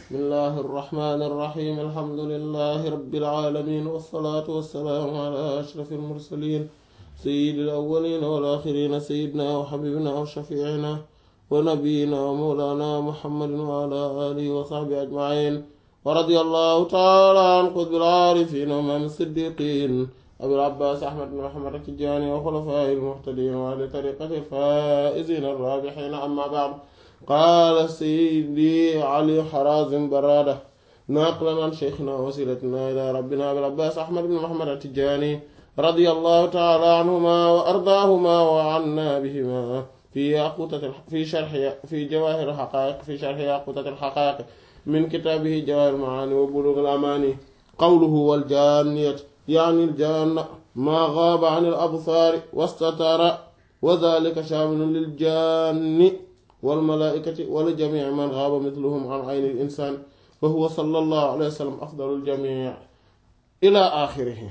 bismillahi irrahmani irrahim alhamdulilahi rabilalamin walsalaatu walsalaamu ala ashraf almursalin sayidi alawalina walaxirina sayidina wa xabibina wa shafiicina wa nabiyina wa mawlana muhammadin wa ala alihi wa saxbi ajmain wa radia allahu taala an qutbil aarifin wa imaam siddiqin abil abbaas ahmad bin muhammad atijani wa xulafaa'i almuhtadin wa ahli tariqati alfaa'izin arraabihin amma ba'd qaala sayyidi ali harazim barada naqlan an sheykhina wa wasilatina ila rabbina abil abbaas ahmad bin muhammad atijani radiyallahu taala anhuma wa ardaahuma wa anna bihima fi yaquutati fi sharhi fi jawaahir alhaqaa'iq fi sharhi yaquutati alhaqaa'iq min kitaabihi jawaahir almaani wa buluugh alamaani qawluhu wal jaanniyat yaani aljanna maa gaaba an alabsaari wastatara wa dhalika shaamilun lil janni wal malaa'ikati wa li jamii man gaaba mithluhum an ayni al insaan fa huwa sallallahu alayhi wa sallam afdalul jamii ila aaxirihi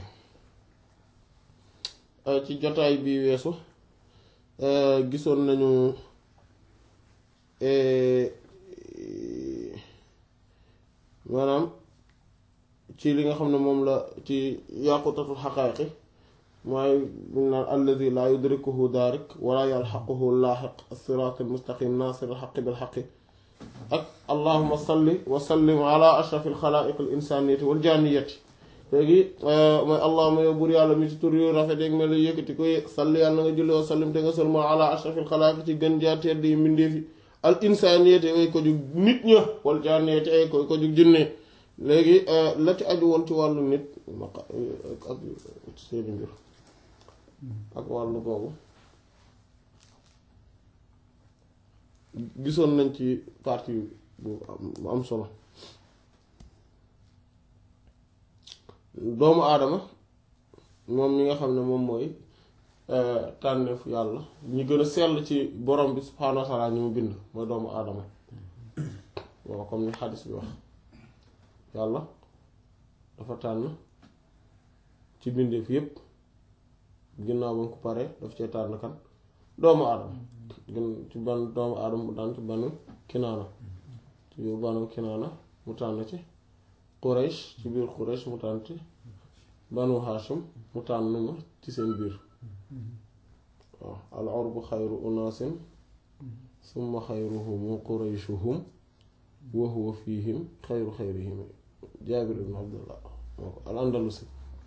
ci jotaay bi weesu gisoon nañu maanaam ci li nga xam ne moom la ci yaqutatul xaqaaqi mooy buñ naan alladi laa yudrikuhu daarik wala yalxaquhu laaxiq assiraat almustaqim naasir alxaqi bilxaqi ak allahuma salli wa sallim ala ashraf alxalaaiq al insaniyati wal jaaniyati léegi mooy allahuma yow buur yàlla mi ci tur yu rafet yeeg mel yëkkati ko salli yàlla na nga julli wa sallim te nga sëlmal ala ashraf alxalaaiq ci gën jaa tedd yi mbindeefi al insaniyati ay ko jug nit ña wal jaaniyati ay ko ko jug jinne léegi la ci aju woon ci wàllu nit maqa ak seeni mbir ak wàllu googu gisoon nañ ci partie bu am solo doomu aadama moom mi nga xam ne moom mooy tànneefu yàlla ñi gën a sell ci borom bi subhaanahu wa taala ñi mu bind mooy doomu aadama waaw comme ni xadis bi wax yàlla dafa tànn ci bindeef yépp ginnaaw ba mu ko pare daf cee tànn kan doomu aadama gën ci ban doomu aadama mu daan ci banu kinaana ci biir banu kinaana mu tànn ci Quraysh ci biir Quraysh mu tànn ci banu Hashim mu tànn ma ci seen biir waaw al urbu xayru unaasin summa xayruhum qurayshuhum wa huwa fihim xayru xayrihim jaabir ibn abdullah moo ko al andalusi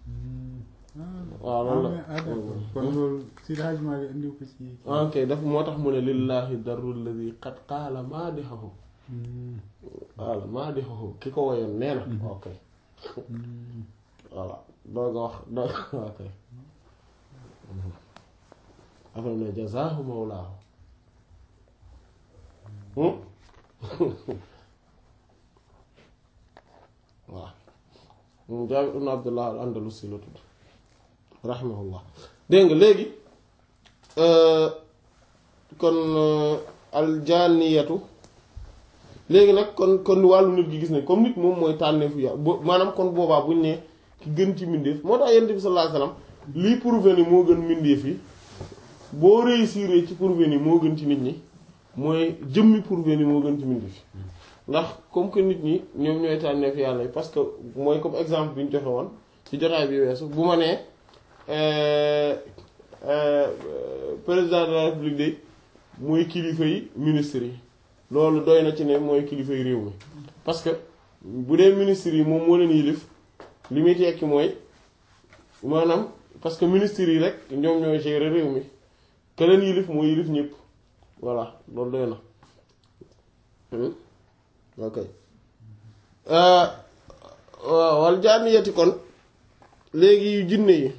waaw loolu la kon loolu si daaj maa ngi indi ko ci ok daf moo tax mu ne lillahi darru alladi qad qaala maadixahu waala maadixahu ki ko woyoon nee na ok voilà doo nga wax doo ok afam ne jazaahu mawlaahu waaw moom jaabir ibn abdullah al andalusi la tudd rahimahullah dégg nga léegi kon aljaaniyatu léegi nag kon kon wàllu nit gi gis ne comme nit moom mooy tànneefu ya bo maanaam kon boobaa buñ ne ki gën ci mbindeef moo tax yonent bi sallallahu alayhi wasallam lii prouvé ni moo gën mbindeef yi boo réussir ci prouvé ni moo gën ci nit ñi mooy jëmmi prouvé ni moo gën ci mbindeef yi ndax comme que nit ñi ñoom ñooy tànneef yàlla yi parce que mooy comme exemple bi ñu joxe woon ci jotaay bi weesu bu ma nee président de la république de mooy kilifa yi ministres yi loolu doy na ci ne mooy kilifa yi réew mi parce que bu dee ministres yi moom moo leen yilif li muy tekki mooy maanaam parce que ministres yi rek ñoom ñooy gérer réew mi ke leen yilif mooy yilif ñëpp voilà loolu doy na ok wal jaaniyati kon léegi yu jinne yi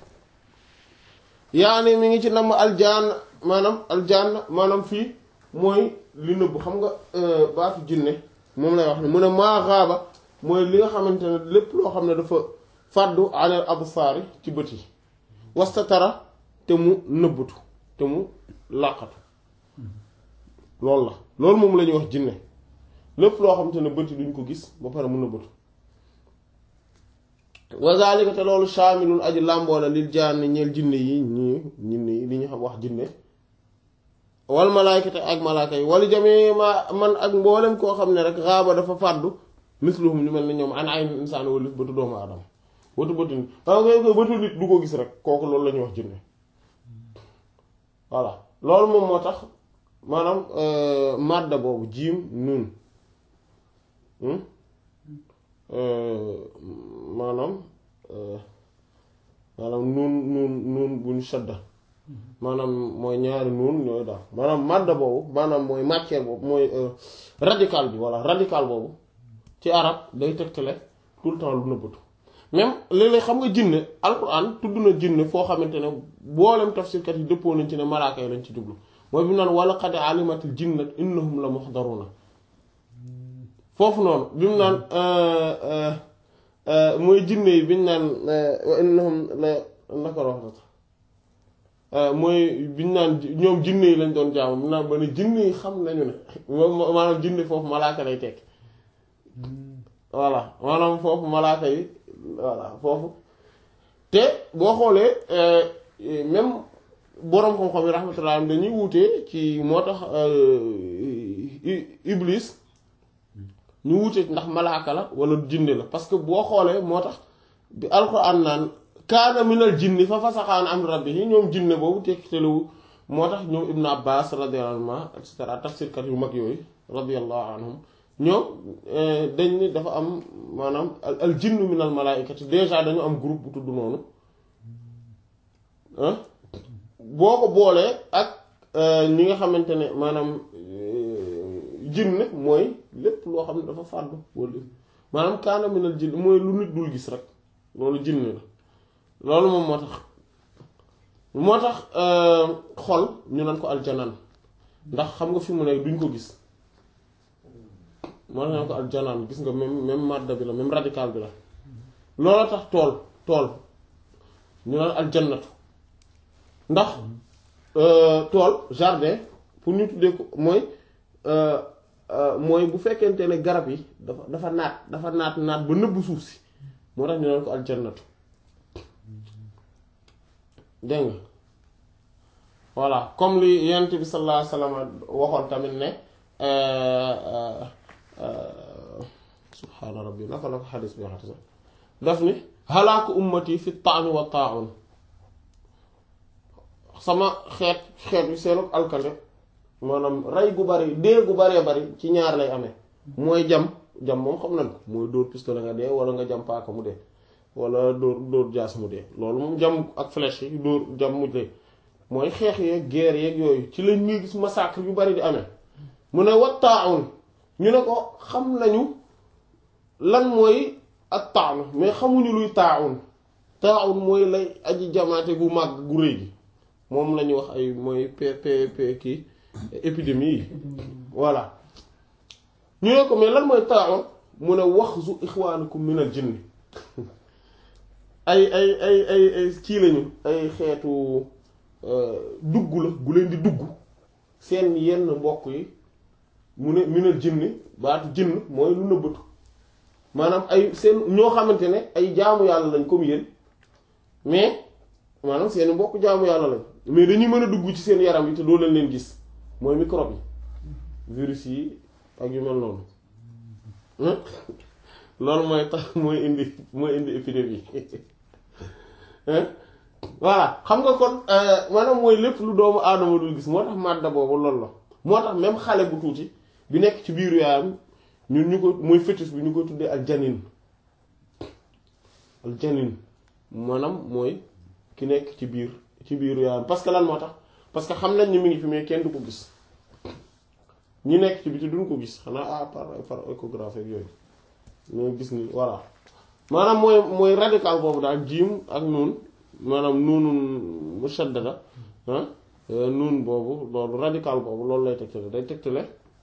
yaani mi ngi ci namm aljaan maanaam aljaan maanaam fii mooy li nëbbu xam nga baatu jinne moom lay wax ne mu ne maa xaaba mooy li nga xamante ne lépp loo xam ne dafa fàddu anel absaari ci bët yi wastatara te mu nëbbatu te mu làqatu loolu la loolu moom la ñuy wax jinne lépp loo xamante ne bët yi duñ ko gis ba pare mu nëbbatu wazalika te loolu shaamilun aji làmboo la lil jaan ñeel jinne yi ñii jinne yi li ñu xam wax jinne wal malaayikati ak malaaka yi wala jamee ma man ak mboolem koo xam ne rek xaaba dafa fàddu misluhum ñu mel ne ñoom an ay insaan wala bëtu doomu aadama bëtu bëtu nit xam nga bëtu nit du ko gis rek kooku loolu la ñuy wax jinne voilà loolu moom moo tax maanaam madda boobu jiim nuun maanaam maanaam nuun nuun nuun buñ shadda maanaam mooy ñaari nuun ñooy daal maanaam madda boobu maanaam mooy matière boobu mooy radical bi voilà radical boobu ci arab day tegtale tout le temps lu nëbbatu même léeg-léeg xam nga jinne alquran tudd na jinne foo xamante ne boolem tafsirkat yi dëppoo nañ ci ne malaaka yi lañ ci jublu mooy bi mu naan wala qad alimatil jinnat innahum la muhdaruna foofu noonu bi mu naan mooy jinne yi biñ naan wa innahum la naka la wax mooy biñ naan ñoom jinne yi lañ doon jaamu bi naan ba ne jinne yi xam nañu ne maanaam jinne foofu malaaka lay tekk voilà maanaam foofu malaaka yi voilà foofu te boo xoolee même boroom xam-xam yi rahmatullah dañuy wuutee ci moo tax iblis ñu wuute ndax malaaka la wala jinne la parce que boo xoolee moo tax bi alxuraan naan kaana minal jinni fa fasaqa an amri rabbihi ñoom jinne boobu tekkitelewu moo tax ñoom ibnu abbas radiyallahu anhu et cetera tafsirkat yu mag yooyu radiyallahu anhum ñoom dañ ni dafa am maanaam al jinnu minal malaaykati déjà dañu am groupe bu tudd noonu boo ko boolee ak ñi nga xamante ne maanaam jinne mooy lépp loo xam ne dafa fàddu wala maanaam kaana minal jinn mooy lu nit dul gis rek loolu jinne la loolu moom moo tax moo tax xol ñu naan ko aljanaan ndax xam nga fi mu nekk duñ ko gis moo tax ñu naan ko aljanaan gis nga même même madda bi la même radical bi la loolu tax tool tool ñu naan aljannatu ndax tool jardin pour ñu tuddee ko mooy mooy bu fekkente ne garab yi dafa dafa naat dafa naat naat ba nëbb suuf si moo tax ñu naan ko aljannatu dégg nga voilà comme li yonent bi sallallahu alayhi wasallam waxoon tamit ne subhaana rabbi naka la ko xadis bi waxati sax daf ni halaaku ummati fi taami wa taa'un sama xeet xeet bi seenu alkande maanaam rey gu bari dee gu baree bari ci ñaar lay amee mooy jam jam moom xam nañ ko mooy dóor pistolet nga dee wala nga jam paaka mu dee wala dóor dóor jaas mu dee loolu moom jam ak flèche yi dóor jam mu dee mooy xeex yeeg guerre yeeg yooyu ci lañ ñuy gis massacre yu bari di amee mu ne wa taa'un ñu ne ko xam nañu lan mooy ak taanu mais xamuñu luy taa'un taa'un mooy lay aji jamaate gu màgg gu rëy gi moom la ñuy wax ay mooy p p p kii épidémie yi voilà ñu ne ko mais lan mooy taa'un mu ne wax zu ixwaanikum minal jinni ay ay ay ay ay kii lañu ay xeetu dugg la gu leen di dugg seen yenn mbokk yi mu ne minal jinni baatu jinn mooy lu nëbbatu maanaam ay seen ñoo xamante ne ay jaamu yàlla lañ comme yéen mais maanaam seen mbokk jaamu yàlla lañ mais dañuy mën a dugg ci seen yaram yi te doo leen leen gis mooy microbe yi virus yi ak yu mel noonu loolu mooy tax mooy indi mooy indi épidémie voilà xam nga kon maanaam mooy lépp lu doomu aadama dul gis moo tax màdda boobu loolu la moo tax même xale bu tuuti bi nekk ci biiru yaayam ñun ñu ko mooy fœtus bi ñu ko tuddee al janin al janin maanaam mooy ki nekk ci biir ci biiru yaayam parce que lan moo tax parce que xam nañ ni mi ngi fi mais kenn du ko gis ñi nekk ci biti duñ ko gis xanaa ah par par échographie ak yooyu ñoo gis ni voilà maanaam mooy mooy radical boobu daal jiim ak nuun maanaam nuunun mushaddada ah nuun boobu loolu radical boobu loolu lay tegtale day tegtale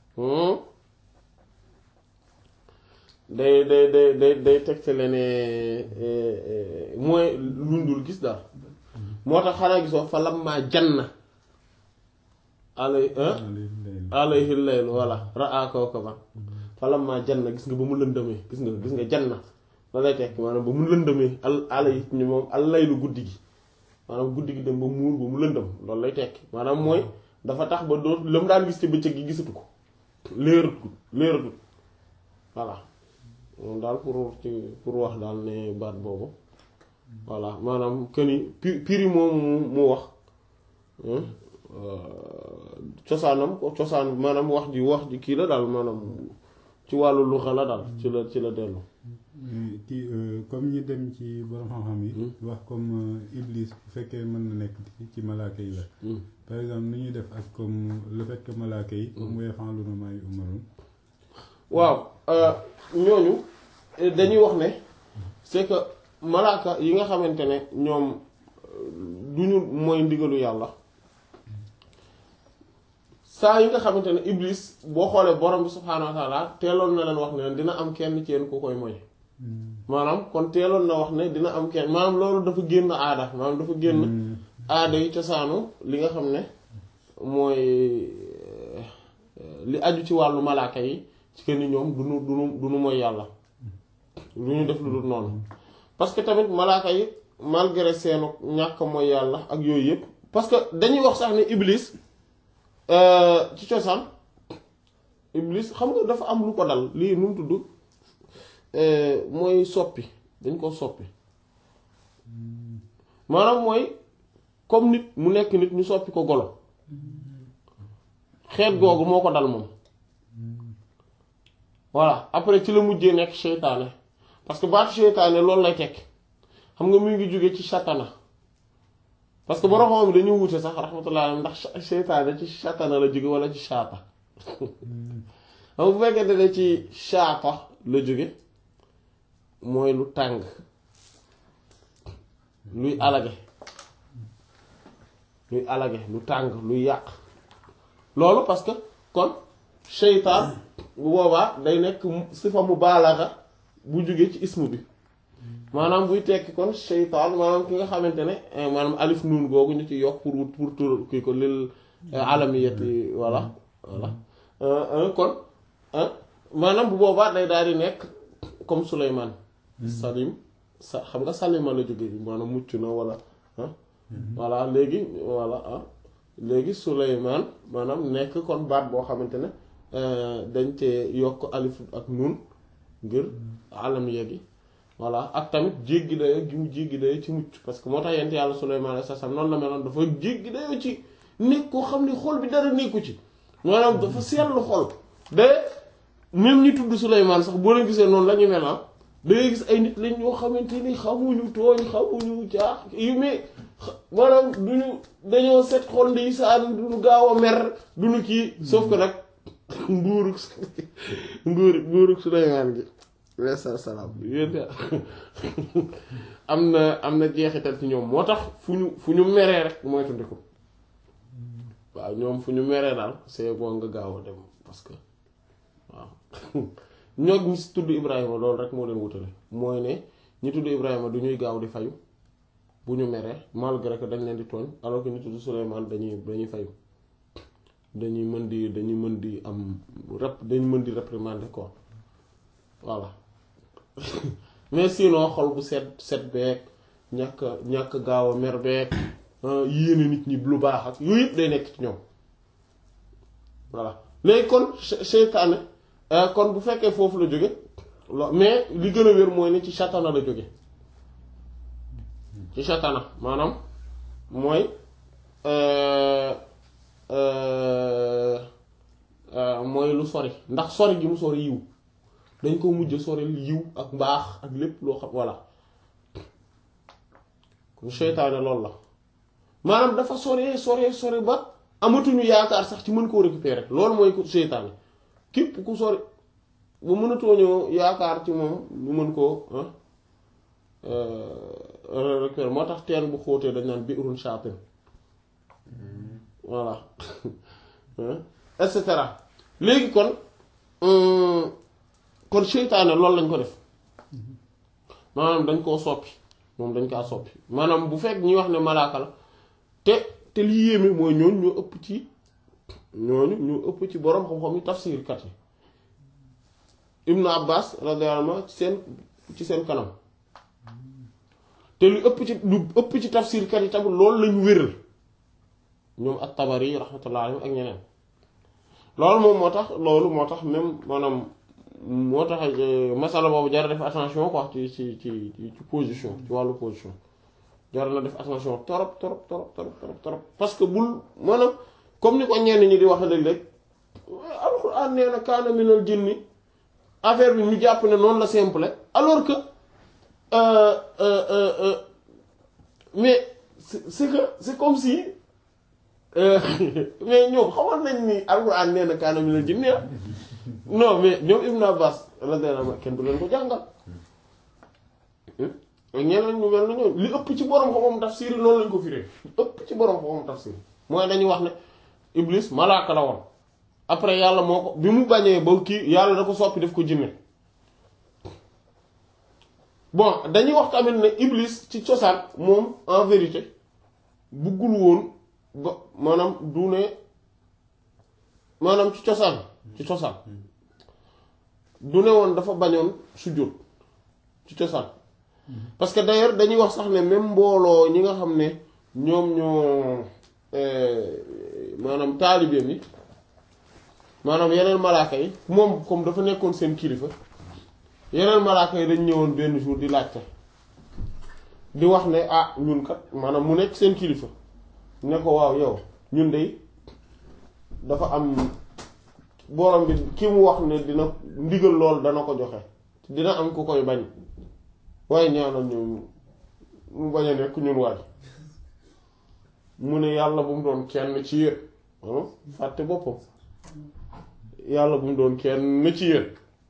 day day day day day tegtale ne mooy luñ dul gis daal moo tax xanaa gisoo fa lamma janna alay alayhi layl voilà raa kawkaban fa lamma janna gis nga ba mu lëndëmee gis nga gis nga janna la lay tekk maanaam ba mu lëndëmee al alay ñu moom al laylu guddi gi maanaam guddi gi dem ba muur ba mu lëndëm loolu lay tekki maanaam mooy dafa tax ba doo la mu daan gis ci bëccëg gi gisatu ko léeratul léeratul voilà moom daal pour ci pour wax daal ne baat boobu voilà maanaam këni pi piri moom mu wax cosaanam cosaan maanaam wax ji wax ji kii la daal maanaam ci wàllu luxa la daal ci la ci la dellu kii comme ñi dem ci borom xam-xam yi wax comme iblis bu fekkee mën na nekk ci malaaka yi la par exemple ni ñuy def ak comme le fait que malaaka yi comme wee fan lu na maayu umarum waaw ñooñu dañuy wax ne c'est que malaaka yi nga xamante ne ñoom duñu mooy ndigalu yàlla saa yi nga xamante ne iblis boo xoolee borom bi subhaanahu wa taala teeloon na leen wax ne dina am kenn ci yéen ku koy moy maanaam kon teeloon na wax ne dina am kenn maanaam loolu dafa génn aada maanaam dafa génn aada yi cosaanu li nga xam ne mooy li aju ci wàllu malaaka yi ci kenn ñoom duñu duñu duñu mooy yàlla lu ñu def lu dul noonu parce que tamit malaaka yi malgré seenu ñàkk mooy yàlla ak yooyu yëpp parce que dañuy wax sax ne iblis ci cosaan iblis xam nga dafa am lu ko dal lii nu mu tudd mooy soppi dañ ko soppi maanaam mooy comme nit mu nekk nit ñu soppi ko golo xeet googu moo ko dal moom voilà après ci la mujjee nekk seytaane parce que baatu seytaane loolu lay tekk xam nga mu ngi jóge ci satana parce que borom xam dañu wute sax rahmatullah ndax seytaane ci satana la jóge wala ci shaata xam bu fekkee ne ci shaata la jóge mooy lu tàng luy alage luy alage lu tàng luy yàq loolu parce que kon seytaan bu boobaa day nekk sifa mu baalaxa bu jóge ci ismu bi maanaam buy tekki kon seytaan maanaam ki nga xamante ne maanaam alif nuun googu ñu ci yokk pour pour tur kii ko lil alamiyati voilà voilà kon maanaam bu boobaa day daal di nekk comme Souleymane salim sa xam nga salima la jóge maanaam mucc na wala voilà léegi voilà ah léegi Souleymane maanaam nekk kon baat boo xamante ne dañ cee yokk alif ak nuun ngir alamiya gi voilà ak tamit jéggi dayo gi mu jéggi dayo ci mucc parce que moo tax yent yàlla Souleymane sa sam noonu la meloon dafa jéggi dayo ci nekk koo xam ne xol bi dara nekku ci maanaam dafa seetlu xol de même ñi tudd Souleymane sax boo leen gisee noonu la ñu mel da ngay gis ay nit lañ ñoo xamante ni xamuñu tooñ xamuñu jaax yu mais maanaam duñu dañoo set xol ndi saan duñu gaaw a mer duñu kii sauf que nag nguurug nguur nguurug Souleymane gi alayhi salaam yéen am na am na jeexital ci ñoom moo tax fu ñu fu ñu meree rek mooy tundiku waaw ñoom fu ñu meree daal c'est bon nga gaaw a dem parce que waaw ñoo ñi si tudd Ibrahima loolu rek moo leen wutale mooy ne ñi tudd Ibrahima du ñuy gaaw di fayu bu ñu meree malgré que dañ leen di tooñ alors que ñi tudd Souleymane dañuy dañuy fayu dañuy mën di dañuy mën di am rep dañuy mën di réprimander quoi voilà mais sinon xol bu set set beeg ñàkk ñàkk gaaw a mer beeg yéene nit ñi lu baax ak yooyu yëpp day nekk ci ñoom voilà léegi kon seytaane kon bu fekkee foofu la jóge lo mais li gën a wér mooy ne ci satana la jóge ci satana maanaam mooy mooy lu sori ndax sori gi mu sori yiw dañ ko mujj sori yiw ak mbaax ak lépp loo xam voilà kon seytaane loolu la maanaam dafa sori sori sori ba amatuñu yaakaar sax ci mën koo récupérer loolu mooy ko seytaane képp ku sori ba mënatooñoo yaakaar ci moom ñu mën koo récupérer moo tax teen bu xóotee dañ naan bi'run shaatin voilà et cetera léegi kon kon seytaane loolu lañ ko def maanaam dañ koo soppi moom dañ kaa soppi maanaam bu fekk ñuy wax ne malaaka la te te li yéeme mooy ñooñu ñoo ëpp ci ñooñu ñoo ëpp ci boroom xam-xam yi tafsirkat yi Ibnu Abbas radiyallahu anhu ci seen ci seen kanam te lu ëpp ci lu ëpp ci tafsirkat yi tamit loolu lañu wéral ñoom at-Tabari rahmatullah alayhi ak ñeneen loolu moom moo tax loolu moo tax même maanaam moo tax masala boobu jar def attention quoi ci ci ci ci position ci wàllu position jar na def attention torop torop torop torop torop torop parce que bul maanaam comme ni ko ñenn ñi di wax léeg-léeg alxuraan nee na kaana minal jinni affaire bi ñu jàpp ne noonu la simple alors que euh, euh, euh, euh, mais c'est c'est que c'est comme si euh, mais ñoom xamoon nañ ni alxuraan nee na kaana minal jinni ah non mais ñoom Ibn Abbas radiyallahu anhu kenn du leen ko jàngal ak ñeneen ñu mel na ñoom li ëpp ci borom xam-xam tafsir yi noonu lañ ko firee li ëpp ci borom xam-xam tafsir mooy dañuy wax ne Iblis malaaka la woon après yàlla moo ko bi mu bañee ba kii yàlla da ko soppi def ko jinne bon dañuy wax tamit ne Iblis ci cosaan moom en vérité buggul woon ba maanaam du ne maanaam ci cosaan ci cosaan du ne woon dafa bañoon sujjóot ci cosaan parce que d'ailleurs dañuy wax sax ne même mbooloo ñi nga xam ne ñoom ñoo maanaam taalibeem yi maanaam yeneen malaaka yi moom comme dafa nekkoon seen kilifa yeneen malaaka yi dañ ñëwoon benn jour di laajte di wax ne ah ñun kat maanaam mu nekk seen kilifa ne ko waaw yow ñun de dafa am borom bi ki mu wax ne dina ndigal lool dana ko joxe dina am ku koy bañ waaye ñaanal ñu mu bañ a nekk ñun waay mu ne yàlla bu mu doon kenn ci yéen fàtte boppam yàlla bu mu doon kenn ci yéen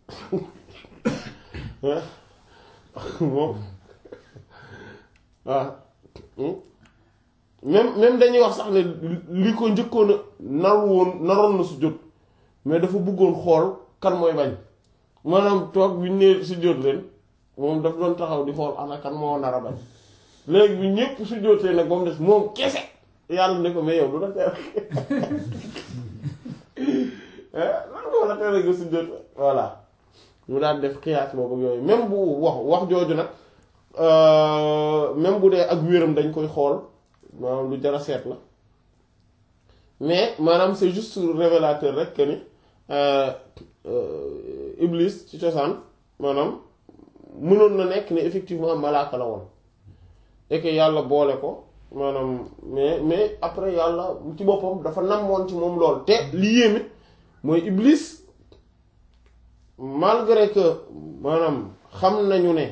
moom waaw même même dañuy wax sax ne li ko njëkkoon a naru woon naroon na su jot mais dafa bëggoon xool kan mooy bañ maanaam toog bi ñu nee su jot leen moom daf doon taxaw di xool ana kan moo nar a bañ léegi bi ñépp su jotee nag ba mu des moom kese yàlla ne ko mais yow du la teel lan moo la teel nga su jot voilà mu daan def xiyaas boobu yooyu même bu wax wax jooju nag même bu dee ak wéram dañ koy xool maanaam lu jar a seet la mais maanaam c'est juste révélateur rek que ni Iblis ci cosaan maanaam mënoon na nekk ne effectivement malaaka la woon et que yàlla boole ko maanaam mais mais après yàlla ci boppam dafa namoon ci moom lool te li yéeme mooy Iblis malgré que maanaam xam nañu ne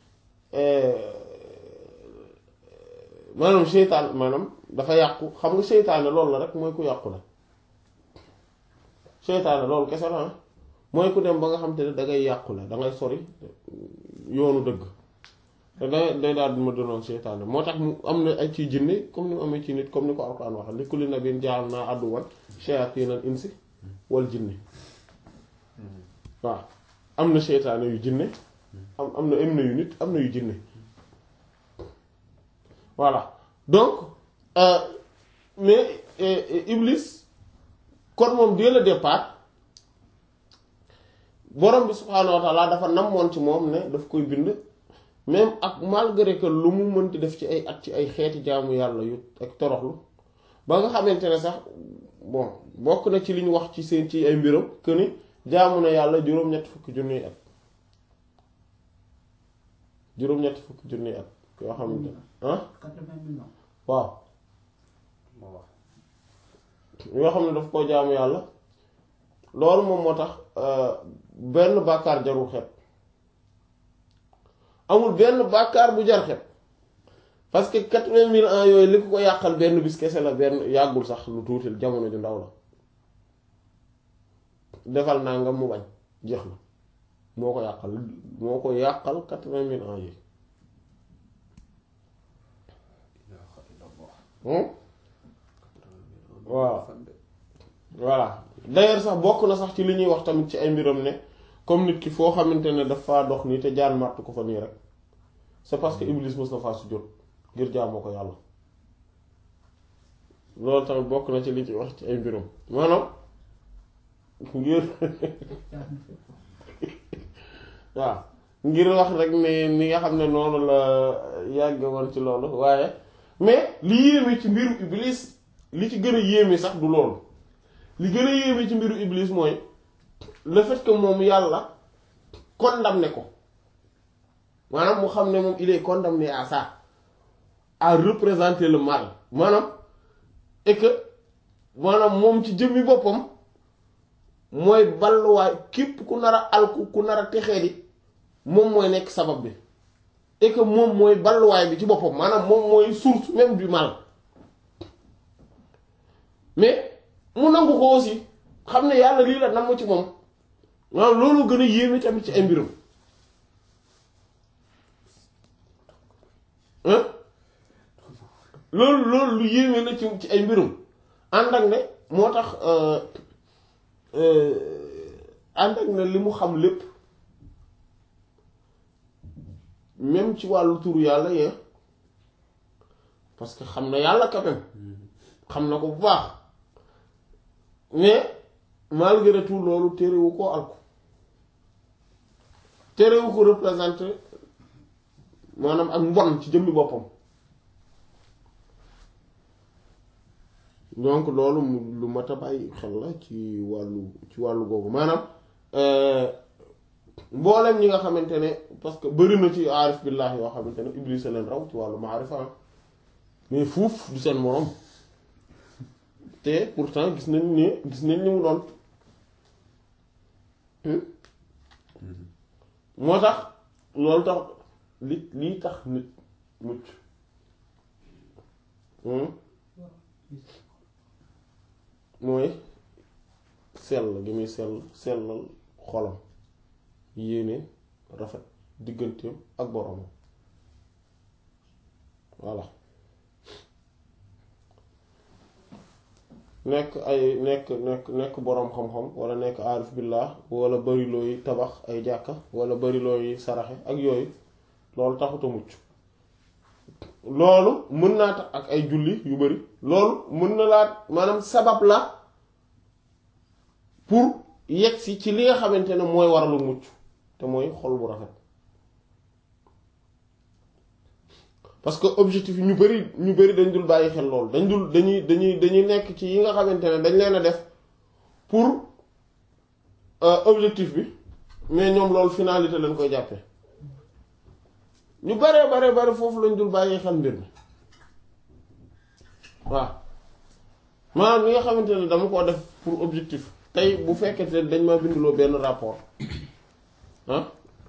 maanaam seytaan maanaam dafa yàqu xam nga seytaane loolu la rek mooy ku yàqu la seytaane loolu kese la mooy ku dem ba nga xam te ne dangay yàqu la dangay sori yoonu dëgg te day day daal di ma donoon seytaane moo tax mu am na ay ci jinne comme ni mu amee ci nit comme ni ko Alxuraan wax li kulli nabiyyin ja'alnaa aduwwan shayaatinal insi wal jinni waaw am na seytaane yu jinne am am na am na yu nit am na yu jinne voilà donc euh, mais euh, Iblis kon moom dès le départ borom bi subhaanahu wa taala dafa namoon ci moom ne daf koy bind même ak malgré que lu mu mënti def ci ay at ci ay xeeti jaamu yàlla yu ak toroxlu ba nga xamante ne sax bon bokk na ci li ñu wax ci seen ci ay mbiram que ni jaamu na yàlla juróom-ñetti fukki junniy at juróom-ñetti fukki junniy at yoo xamante ne ah waaw yoo xam ne daf koo jaamu yàlla loolu moom moo tax benn bàkkaar jarul xet amul benn bàkkaar bu jar xet parce que quatre-vingt mille ans yooyu li ko ko yàqal benn bis kese la benn yàggul sax lu tuuti jamono ju ndaw la defal naa nga mu bañ jeex na moo ko yàqal moo ko yàqal quatre-vingt mille ans yi waaw voilà d'ailleurs sax bokk na sax ci li ñuy wax tamit ci ay mbiram ne comme nit ki foo xamante ne dafa dox nii te jaan màtt ko fa nii rek c'est parce que Iblis mës na faa su jot ngir jaamoo ko yàlla loolu tamit bokk na ci li ci wax ci ay mbiram maanaam ngir waaw ngir wax rek ne ni nga xam ne noonu la yàgge woon ci loolu waaye mais li yéeme ci mbiru Iblis li ci gën a yéeme sax du loolu li gën a yéeme ci mbiru iblis mooy le fait que moom yàlla condamné ko maanaam mu xam ne moom il est condamné à ça à représenter le mal maanaam et que maanaam moom ci jëmmi boppam mooy balluwaay képp ku nar a alku ku nar a texee di moom mooy nekk sabab bi et que moom mooy balluwaay bi ci boppam maanaam moom mooy source même du mal mais mu nangu ko aussi xam ne yàlla lii la namm ci moom maanaam loolu gën a yéeme tamit ci ay mbiram loolu loolu lu yéeme la ci ci ay mbirum ànd ak ne moo tax ànd ak ne li mu xam lépp même ci wàllu turu yàlla yee parce que xam na yàlla quand même xam na ko bu baax mais malgré tout loolu téerewu koo alko téerewu ko représenté maanaam ak mbon ci jëmmi boppam donc loolu mu lu mat a bàyyi xel la ci wàllu ci wàllu googu maanaam mboolem ñi nga xamante ne parce que bëri na ci aarif billah yoo xamante ne iblis a leen raw ci wàllu maarifa mais fuuf du seen morom te pourtant gis nañ ne gis nañ ni mu doon moo tax loolu tax li lii tax nit mucc mooy sell gi muy sell sellal xolam yéene rafet digganteem ak boromam voilà nekk ay nekk nekk nekk boroom xam-xam wala nekk aarif billah wala bari looy tabax ay jàkka wala bari looy saraxe ak yooyu loolu taxuta mucc loolu mën naa tax ak ay julli yu bari loolu mën na laa maanaam sabab la pour yegg si ci li nga xamante ne mooy waralu mucc te mooy xol bu rafet parce que objectif yi ñu bari ñu bari dañ dul bàyyi xel loolu dañ dul dañuy dañuy dañuy nekk ci yi nga xamante ne dañ leen a def pour objectif bi mais ñoom loolu finalité lañ koy jàppee ñu baree bare bare foofu lañ dul bàyyi xel mbir mi waaw maanaam li nga xamante ne dama koo def pour objectif tey bu fekkee te dañ ma binduloo benn rapport ah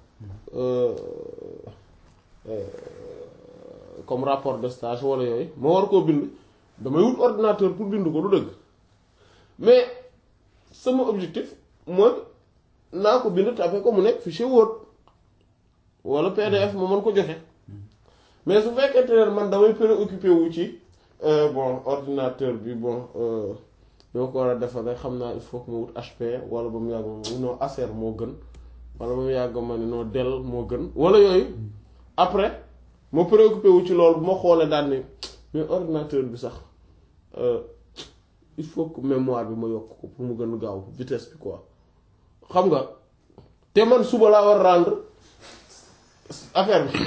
comme rapport de stage wala yooyu ma war koo bind damay wut ordinateur pour bind ko du dëgg mais sama objectif mooy naa ko bind tapé ko mu nekk fichier Word wala PDF ma mën ko joxe mais su fekkente ne man damay préoccupé wu ci bon ordinateur bi bon ñoo ko war a defal rek xam naa il faut que ma wut HP wala ba mu yàgg ma non Acer moo gën wala ba mu yàgg ma ne non Dell moo gën wala yooyu après ma préoccupé wu ci loolu bu ma xoolee daan ne mais ordinateur bi sax il faut que mémoire bi ma yokk ko pour mu gën gaaw vitesse bi quoi xam nga te man suba laa war rendre affaire bi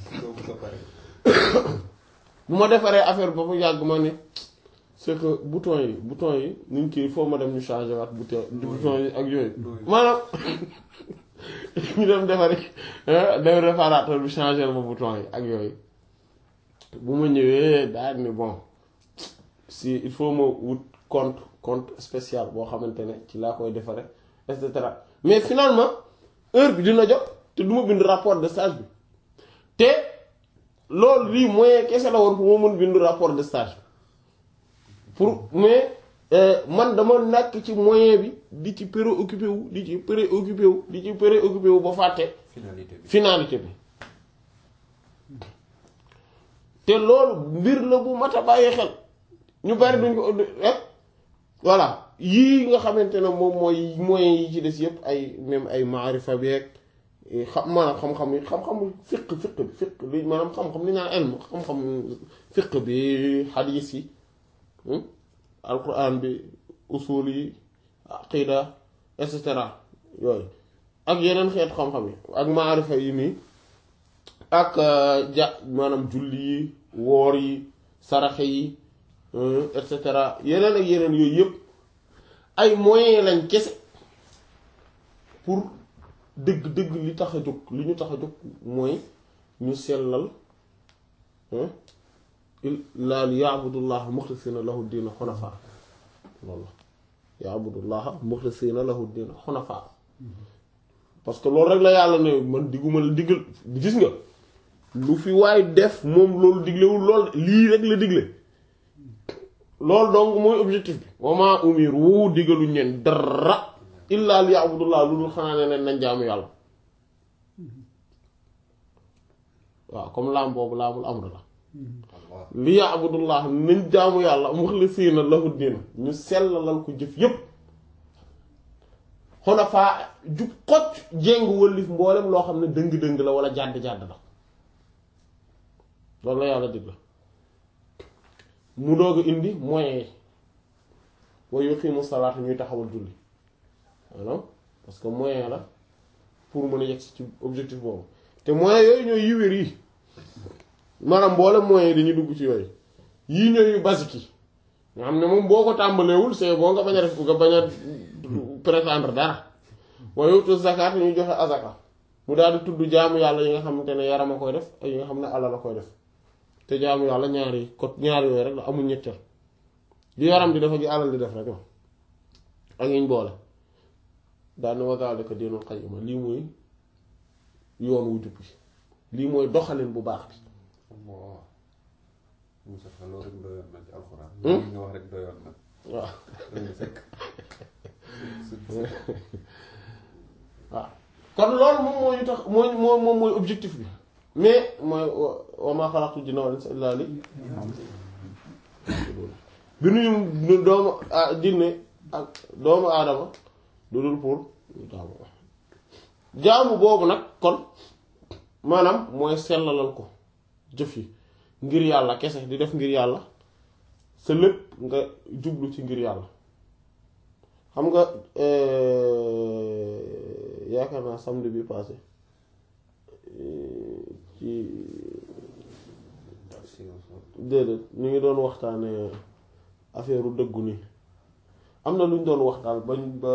bu ma defaree affaire bi ba mu yàgg ma ne c'est que bouton yi bouton yi niñ kii il faut ma dem ñu changer waat bouton bouton yi ak yooyu maanaam ñu dem defari dem réparateur bi changer ma bouton yi ak yooyu bu ma ñëwee daal ni bon si il faut ma wut compte compte spécial boo xamante ne ci laa koy defaree et cetera mais finalement heure bi dina jot te du ma bind rapport de stage bi te loolu lii moyen kese la woon pour ma mën bind rapport de stage bi pour mais man dama nekk ci moyen bi di ci préoccupé wu di ci préoccupé wu di ci préoccupé wu ba fàtte finalité bi finalité bi te loolu mbir la bu mat a bàyyi xel ñu bari duñ ko rek voilà yii nga xamante ne moom mooy moyens yi ci des yëpp ay même ay maarifa beeg xam maanaam xam-xam yi xam-xam fiq fiq bi fiq li maanaam xam-xam li ñaan ilm xam-xam fiq bi xadiis yi alquran bi usul yi aqida et cetera yooyu ak yeneen xeetu xam-xam yi ak maarifa yi nii ak ja maanaam julli yi woor yi saraxe yi et cetera yeneen ak yeneen yooyu yëpp ay moyens lañ kese pour dëgg-dëgg li tax a jóg li ñu tax a jóg mooy ñu sellal laa li yaabudullaha muxlisina lahu diina xunafaa loolu la yaabudullaha muxlisina lahu diina xunafaa parce que loolu rek la yàlla ne man digguma la diggal gis nga lu fi waay def moom loolu diglewul lool lii rek la digle loolu donc mooy objectif bi wama umiru diggaluñ leen dara illa li ya'budullah lu dul xanaa ne leen nañ jaamu yàlla waaw comme laam boobu laamul amr la li ya'budullah nañ jaamu yàlla muxlisiina lahu diina ñu sellalal ko jëf yépp xunafaa jub xocc jéng wëllif mboolem loo xam ne dëng-dëng la wala jàdd-jàdd la loolu la yàlla dig la mu doog a indi moyens yi wa yuqiimu salaat ñuy taxawal julli maanaam parce que moyen la pour mën a yegg ci objectif boobu te moyens yooyu ñooy yi wér yi maanaam mboolem moyens yi dañuy dugg ci yooyu yii ñooy yu basique yi nga xam ne moom boo ko tàmbalewul c'est boo nga bañ a def nga bañ a prétendre dara wa yutu zakat ñuy joxe azaka mu daal di tudd jaamu yàlla yi nga xamante ne yaram a koy def ak yi nga xam ne alal a koy def te jaamu yàlla ñaari kot ñaari yooyu rek la amul ñetteel li yaram di def ak yi alal di def rek la ak yiñ boole daal ne wa zaalika diinul qayyima lii mooy yoon wu jub bi lii mooy doxalin bu baax bi waaw Moussa Fall loolu rek doyoon na ci alxuraan. li nga wax rek doyoon na. waaw doy na sëkk. waaw kon loolu moom moo ñu tax mooy moom moom mooy objectif bi mais mooy wa maa xalaqtul jinna wal insa illaa li bi nuyu doomu ah jinne ak doomu aadama lu dul pour jaamu jaamu boobu nag kon maanaam mooy sellalal ko jëf yi ngir yàlla kese di def ngir yàlla sa lépp nga jublu ci ngir yàlla xam nga yaakaar naa samedi bi passé ci déedéet ñu ngi doon waxtaane affaire u dëggu nii am na lu ñu doon wax daal bañ ba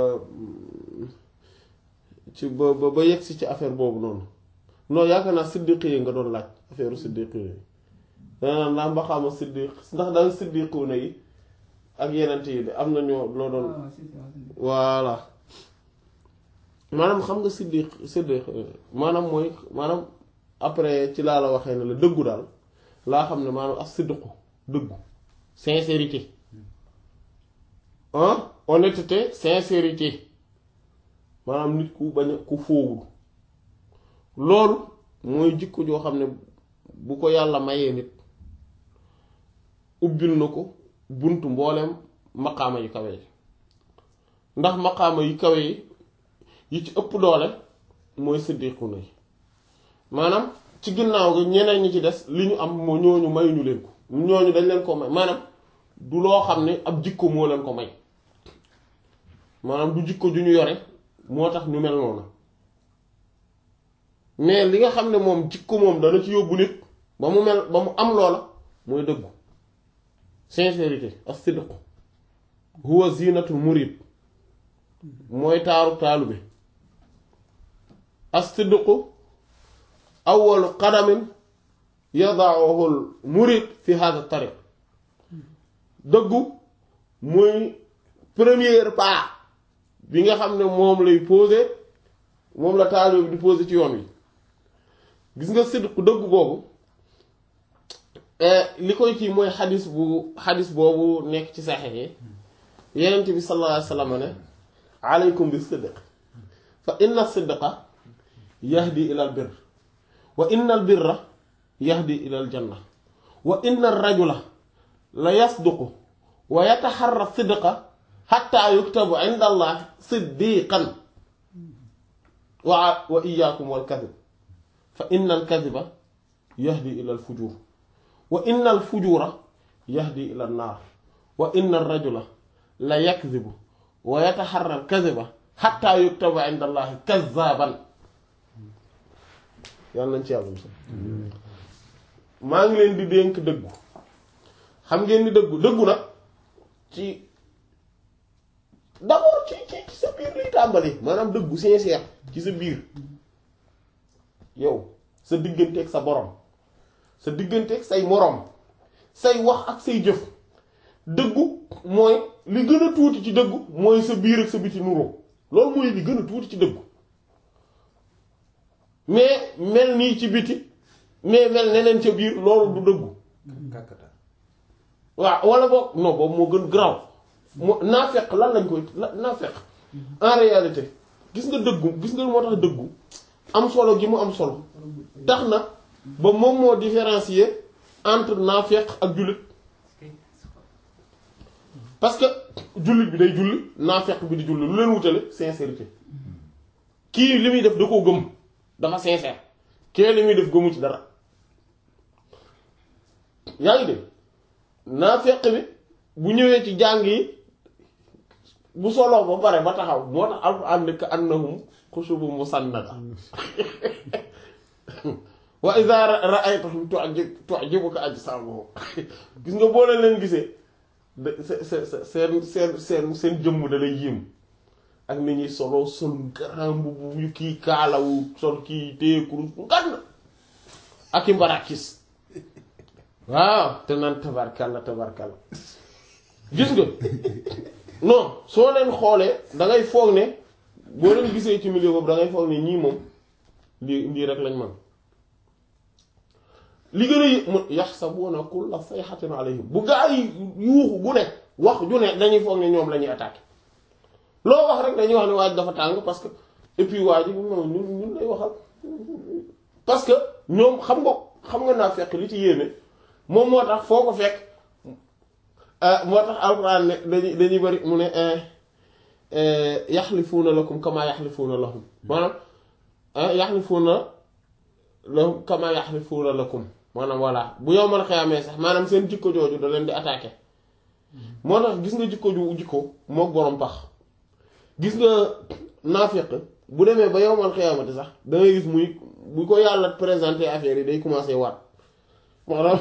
ci ba ba ba yegsi ci affaire boobu noonu non yaakaar naa siddiq yi nga doon laaj affaire u siddiq yi dana ndax mba xama siddiq ndax daal siddiqu na yi ak yenent yi de am na ñoo loo doon voilà maanaam xam nga siddiq siddiq maanaam mooy maanaam après ci laa la waxee ne la dëggu daal laa xam ne maanaam ak siddiqu dëggu sincérité ah honnêteté sincérité maanaam nit ku bañ a ku foogul loolu mooy jikko joo xam ne bu ko yàlla mayee nit ubbil na ko buntu mbooleem maqaama yu kawe yi ndax maqaama yu kawe yi yi ci ëpp doole mooy siddiqu na yi maanaam ci ginnaaw gi ñeneen ñi ci des li ñu am moo ñooñu mayuñu leen ko ñooñu dañ leen ko may maanaam du loo xam ne ab jikko moo leen ko may maanaam du jikko ju ñu yore moo tax ñu mel noonu mais li nga xam ne moom jikko moom dana ci yóbbu nit ba mu mel ba mu am loola mooy dëggu sincérité ak sidq huwa zinatul murid mooy taaru taalu bi as sidqu awalu qadamin yadauhul murid fi hada tariq dëggu mooy premier pas bi nga xam ne moom lay poser moom la taalu bi di poser ci yoon wi gis nga sidqu dëggu boobu li koy kii mooy xadis bu xadis boobu nekk ci saxiix yi yenent bi sallallahu alayhi wa sallam ne aleykum bi sidq fa inna sidqa yahdi ila al birr wa inna al birra yahdi ila al janna wa inna al rajula la yasduqu wa yataxarra sidqa xatta yuktabu inda allah siddiqan wa wa iyaakum wal kadib fa inna al kadiba yahdi ila al fujur wa inna al fujura yahdi ila naar wa inna al rajula la yakdibu wa yataxarra al kadiba xatta yuktaba inda allahi kazaban yàlla nañ ci yàlla musal maa ngi leen di dénk dëggu xam ngeen ni dëggu dëggu nag ci d'abord ci ci ci sa biir lay tàmbali maanaam dëggu sincère ci sa biir yow sa digganteeg sa borom sa digganteeg say moroom say wax ak say jëf dëggu mooy li gën a tuuti ci dëggu mooy sa biir ak sa biti nuroo loolu mooy li gën a tuuti ci dëggu mais mel nii ci biti mais mel neneen ca biir loolu du dëggu kàkkata waaw wala boog non boobu moo gën graw moo naafeq lan lañ koy la naafeq en réalité gis nga dëggu gis nga moo tax dëggu am solo gi mu am solo tax na ba moom moo différencier entre naafeq ak jullit parce que jullit bi day julli naafeq bi di julli lu leen wutale sincérité kii li muy def da koo gëm dafa sincère kii li muy def gëmu ci dara yaa ngi dégg naafeq bi bu ñëwee ci jàng yi bu soloo ba pare ba taxaw moo tax alxuraan ne ka annahum xushubun musannada wa idha ra'aytahum tu'jibuka ajsamuhum gis nga boo leen leen gisee de se- se- seen seen seen seen jëmm da lay yéem ak ni ñuy solo sol grand mbubb yu kii kaalawu sol kii téye kurus ngan ak i mbarakis waaw te naan tabarkalla tabarkalla gis nga non soo leen xoolee da ngay foog ne boo leen gisee ci milieu boobu da ngay foog ne ñii moom lii lii rek lañ man li gën a yë mu yaxsabuuna kulla sayhatin alayhim bu gaa yi yuuxu gu ne wax ju ne dañuy foog ne ñoom la ñuy attaqué loo wax rek dañuy wax ne waaj dafa tàng parce que et puis waa ji moom ñun ñun lay waxal parce que ñoom xam nga xam nga naa fekk li ci yéeme moom moo tax foo ko fekk moo tax alxuraan ne dañuy dañuy bari mu ne yaxlifuuna lakum kama yaxlifuuna lahum maanaam yaxlifuuna lahum kama yaxlifuuna lakum maanaam voilà bu yow mën a xeyaamee sax maanaam seen jikko jooju da leen di attaqué moo tax gis nga jikko ju jikko mook borom pax gis nga naafiq bu demee ba yow man xiyaamati sax da ngay gis muy bu ko yàlla présenté affaire yi day commencé waat maanaam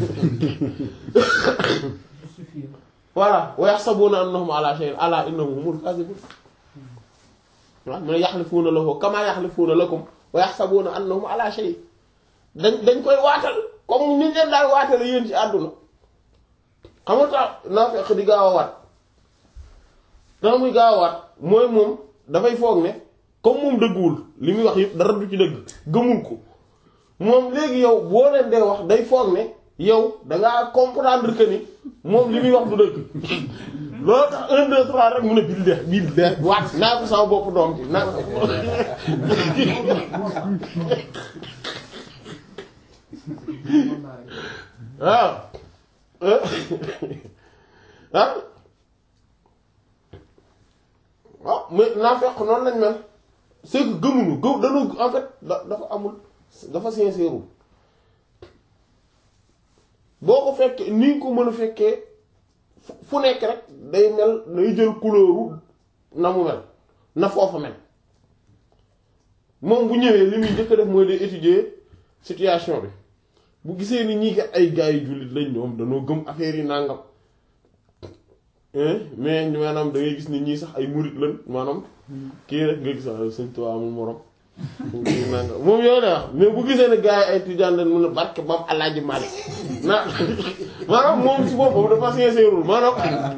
voilà wa yaxsabuuna annahum ala shay'in ala innahum humul kaazibun waaw mu ne yaxlifuuna lahu kama yaxlifuuna lakum wa yaxsabuuna annahum ala shay dañ dañ koy waatal comme ni leen daal waatale yéen ci àdduna xam nga tax naa fekk di gaaw a waat tax muy gaaw a waat mooy moom dafay foog ne comme moom dëgguwul li muy wax yëpp dara du ci dëgg gëmul ko moom léegi yow boo leen dee wax day foog ne yow dangaa comprendre que ni moom li muy wax du dëgg loolu tax un deux trois rek mu ne bil de bil de waat naa ko sama bopp doom ci naa ko waaw ah waaw mais naa fekk noonu lañ mel c'est que gëmuñu gëm dañoo en fait da dafa amul dafa sincère boo ko fekkee ni nga ko mën a fekkee fu nekk rek day mel day jël couleur na mu mel na foofa mel moom bu ñëwee li muy njëkk a def mooy day étudier situation bi bu gisee ni ñii kat ay gars yu jullit lañ ñoom dañoo gëm affaire yi nangam mais maanaam da ngay gis ni ñii sax ay murit lañ maanaam kii rek nga gis ah sëñ Tuubaa amul morom nangam moom yooyu lay wax mais bu gisee ne gars yi ay tijaan lañ mun a barke bam Alaaji Maalik na maanaam moom si boppam dafa sincère maanaam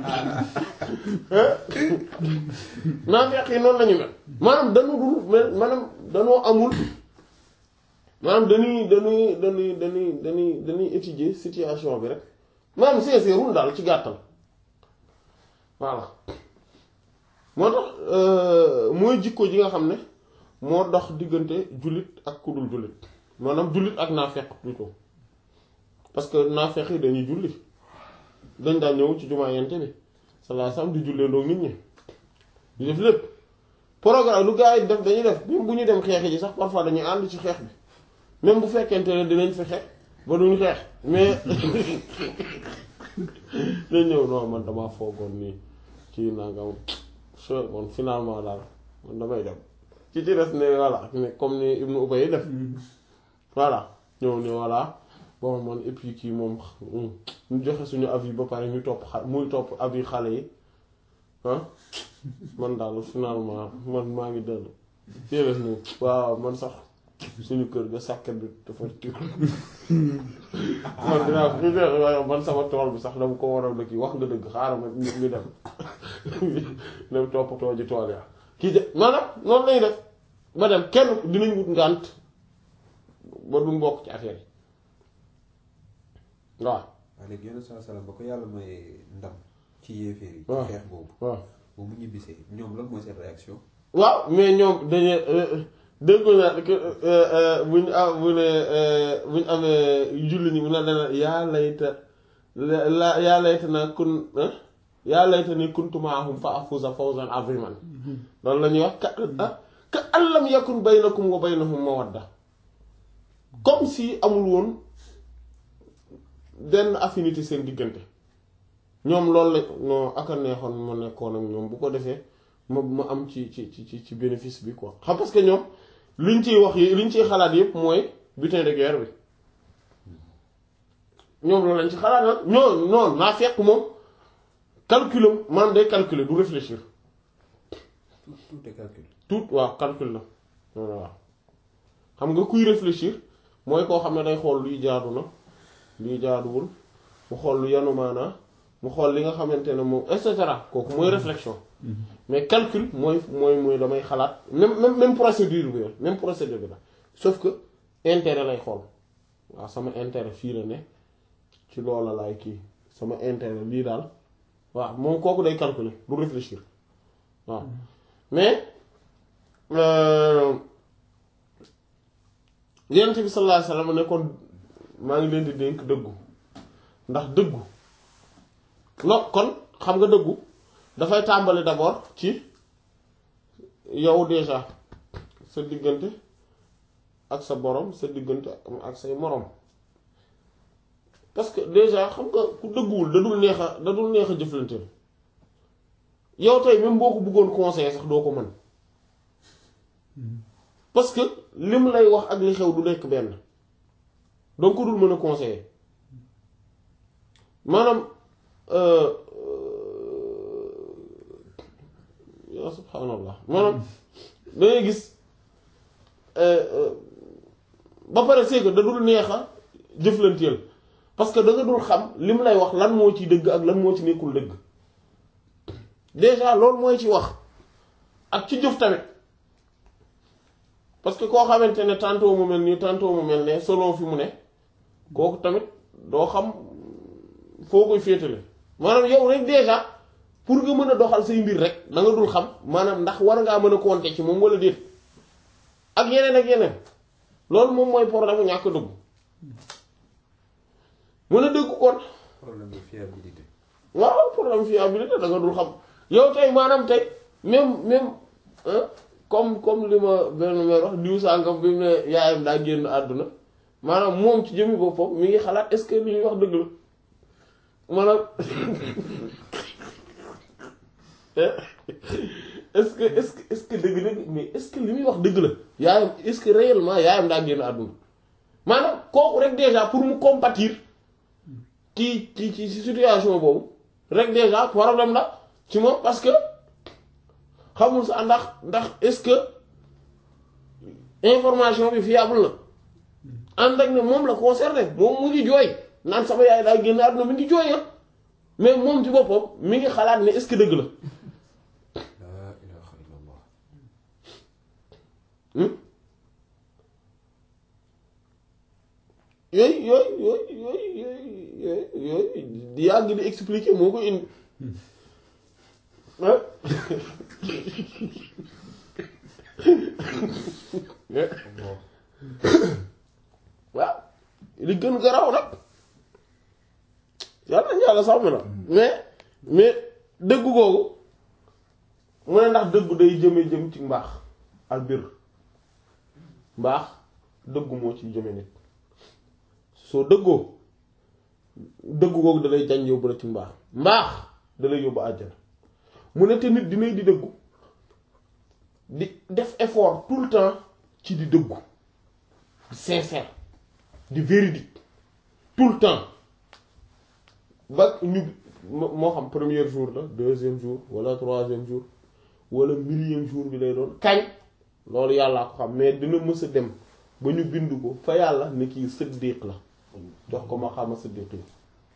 naa fekk yi noonu lañu mel maanaam dañu dul maanaam danoo amul maanaam dañuy dañuy dañuy dañuy dañuy dañuy étudier situation bi rek maanaam sincère daal ci gàttal voilà moo tax mooy jikko ji nga xam ne moo dox diggante jullit ak kudul jullit maanaam jullit ak naafeq plutôt parce que naafeq yi dañuy julli dañ daan ñëw ci jumaa yente bi sallallahu alayhi wasallam di jullee ndoo nit ñi di def lépp programme lu gars yi def dañuy def même bu ñu dem xeexi ji sax parfois dañuy ànd ci xeex bi même bu fekkente ne dinañ fi xeex ba duñu xeex mais dañ ñëw non man damaa foogoon nii kii nangam so kon finalement daal man damay dem ci ci des ne voilà ne comme ni Ibnu Ubay def voilà ñëw ne voilà bon man et puis kii moom ñu joxe suñu avis ba pare ñu topp xa muy topp avis xale yi ah man daal finalement man maa ngi dellu téeres ni waaw man sax suñu kër ga sàkket bi dafa tur man dinaa ñu ne waaye man sama tool bi sax dama ko waral na kii wax nga dëgg xaaral ma ñu ñu dem dem toppatoo ji tool ya kii de maanaam noonu lay def ba dem kenn dinañ wut ngànt ba du mbokk ci affaire yi waaw waaye léegi yonent saa salaam ba ko yàlla may ndam ci yéeféer yi waaw ci xeex boobu waaw ba mu ñibbisee ñoom lan mooy seen réaction waaw mais ñoom dañu déggu naa que bu ñu am bu ne bu ñu amee julli ñi mu ne dana yaa layta la yaa layta na kun yaa layta ni kuntu maahum fa afuza fawzan aziman loolu la ñuy wax ka ka allam yakun baynakum wa baynahum mawadda comme si amul woon benn affinité seen diggante ñoom loolu la non aka neexoon ma nekkoon ak ñoom bu ko defee ma ma am ci ci ci ci bénéfice bi quoi xam parce que ñoom liñ ciy wax yi liñ ciy xalaat yépp mooy butin de guerre bi ñoom loolu lañ ci xalaat nag ñoo non naa fekk moom calculam maanaam day calculer du réfléchir tout tout est calcul tout waaw calcul la waaw xam nga kuy réfléchir mooy koo xam ne day xool luy jaadu na luy jaaduwul mu xool lu yanu maanaa mu xool li nga xamante ne moom et cetera kooku mooy réflexion mais calcul mooy mooy mooy damay xalaat même même même procédure bi la même procédure bi la sauf que intérêt lay xool waaw sama intérêt fii la ne ci loola laay kii sama intérêt lii daal waaw moom kooku day calculer du réfléchir waaw mais Yonent bi sallallahu alayhi wasallam ne kon maa ngi leen di dénk dëggu ndax dëggu no kon xam nga dëggu dafay tàmbali d'abord ci yow déjà sa diggante ak sa borom sa diggante ak say morom parce que déjà xam nga ku dëgguwul da dul neex a da dul neex a jëflanteel yow tey même boo ko bëggoon conseiller sax doo ko mën parce que lim lay wax ak li xew du nekk benn donc ko dul mën a conseiller maanaam yaa subhaanallah maanaam dangay gis ba pare c'est que da dul neex a jëflanteel parce que da nga dul xam li mu lay wax lan moo ci dëgg ak lan moo ci nekkul dëgg déjà loolu mooy ci wax ak ci jëf tamit parce que koo xamante ne tantôt mu mel nii tantôt mu mel ne selon fi mu ne kooku tamit doo xam foo koy féetale maanaam yow rek déjà pour nga mën a doxal say mbir rek da nga dul xam maanaam ndax war ngaa mën a compter ci moom wala déet ak yeneen ak yeneen loolu moom mooy problème ñàkk dëgg mën a dëgg kon problème de fiabilité waaw problème fiabilité da nga dul xam yow tey maanaam tey même même comme comme li ma benn mère wax diw sàngam bi mu ne yaayam daa génn àdduna maanaam moom ci jëmmi boppam mi ngi xalaat est-ce que li ñuy wax dëgg la maanaam est-ce que est-ce que est-ce que dëgg-dëgg mais est-ce que li muy wax dëgg la yaayam est-ce que réellement yaayam daa génn àdduna maanaam kooku rek déjà pour mu compatir ci ci ci situation boobu rek déjà problème la ci moom parce que xamul sa ndax ndax est-ce que information bi fiable na ànd ak ne moom la concerné moom mu ngi jooy naan sama yaay daa génn àdduna mi ngi jooy ah mais moom ci boppam mi ngi xalaat ne est-ce que dëgg la laa ilaha illallah yooyu yooyu yooyu yooyu yooyu yooyu di yàgg di expliquer moo ko indi ah waaw li gën garaw nag yàlla nañu yàlla sàmm na mais mais dëggu googu mu ne ndax dëggu day jëme jëm ci mbaax albir mbaax dëggu moo ci jëme nit soo dëggoo dëggu googu da lay jañ yóbbu la ci mbaax mbaax da lay yóbbu àjjana mu ne te nit dinay di dëggu di def effort tout le temps ci di dëggu di sincère di véridique tout le temps ba ñu moo moo xam premier jour la deuxième jour wala troisième jour wala millième jour bi lay doon kañ loolu yàllaa ko xam mais dina mës a dem ba ñu bind ko fa yàlla ne kii siddiq la jox ko ma xama siddiq yi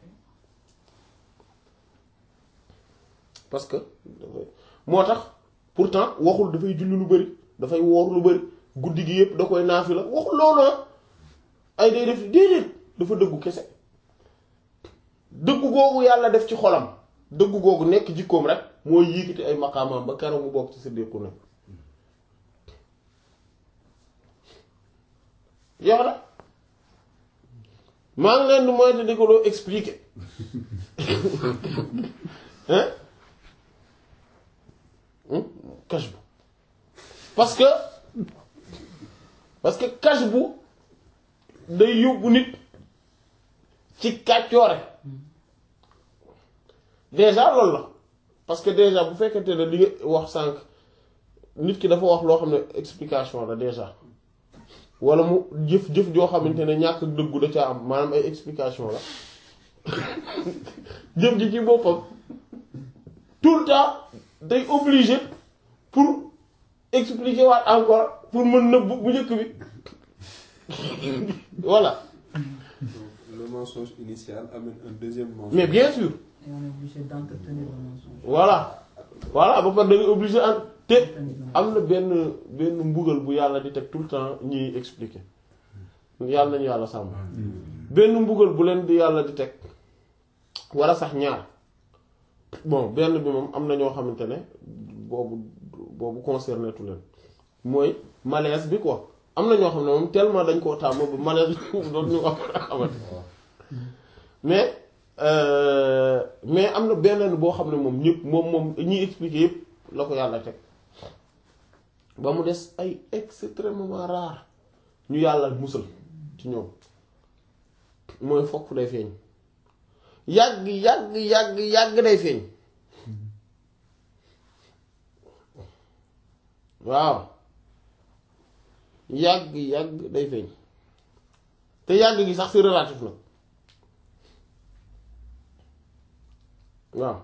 parce que dafay moo tax pourtant waxul dafay julli lu bari dafay woor lu bari guddi gi yépp da koy naafi la waxul loolu ah ay day def déedéet dafa dëggu kese dëggu googu yàlla def ci xolam dëggu googu nekk jikkoom rek mooy yéegiti ay maqaamam ba keroog mu bokk ci siddiqu na yox na maa ngi leen di moytu di ko loo expliquer hein cache bu parce que parce que cache bu day yóbbu nit ci kàccoore déjà loolu la parce que déjà bu fekkente ne li nga wax sànq nit ki dafa wax loo xam ne explication la déjà wala mu jëf jëf joo xamante ne ñàkk dëggu da ca am maanaam ay explication la jëf ji ci boppam tout le temps day obligé pour expliquer waat encore pour mën nëbb bu njëkk bi voilà Le mensonge initial amène un deuxième mensonge. mais bien sûr Et on est obligé d'entretenir le mensonge. voilà voilà ba pare da ngay obligé an te Entretenir le am na benn benn mbugal bu yàlla di teg tout le temps ñuy expliquer yàlla nañu yàlla sàmm benn mbugal bu leen di yàlla di teg wala sax ñaar bon benn bi moom am na ñoo xamante ne boobu boobu concerné tu leen mooy malaise bi quoi am na ñoo xam ne moom tellement dañ koo tàmm ba malaise bi doon ñu wax xamante mais euh, mais am na beneen boo xam ne moom ñëpp moom moom ñiy expliquer yëpp la ko yàlla teg ba mu des ay extrêmement rare ñu yàlla musal ci ñoom mooy fokk day feeñ yàgg yàgg yàgg yàgg day feeñ waaw yàgg yàgg day feeñ te yàgg gi sax c'est relatif nag waaw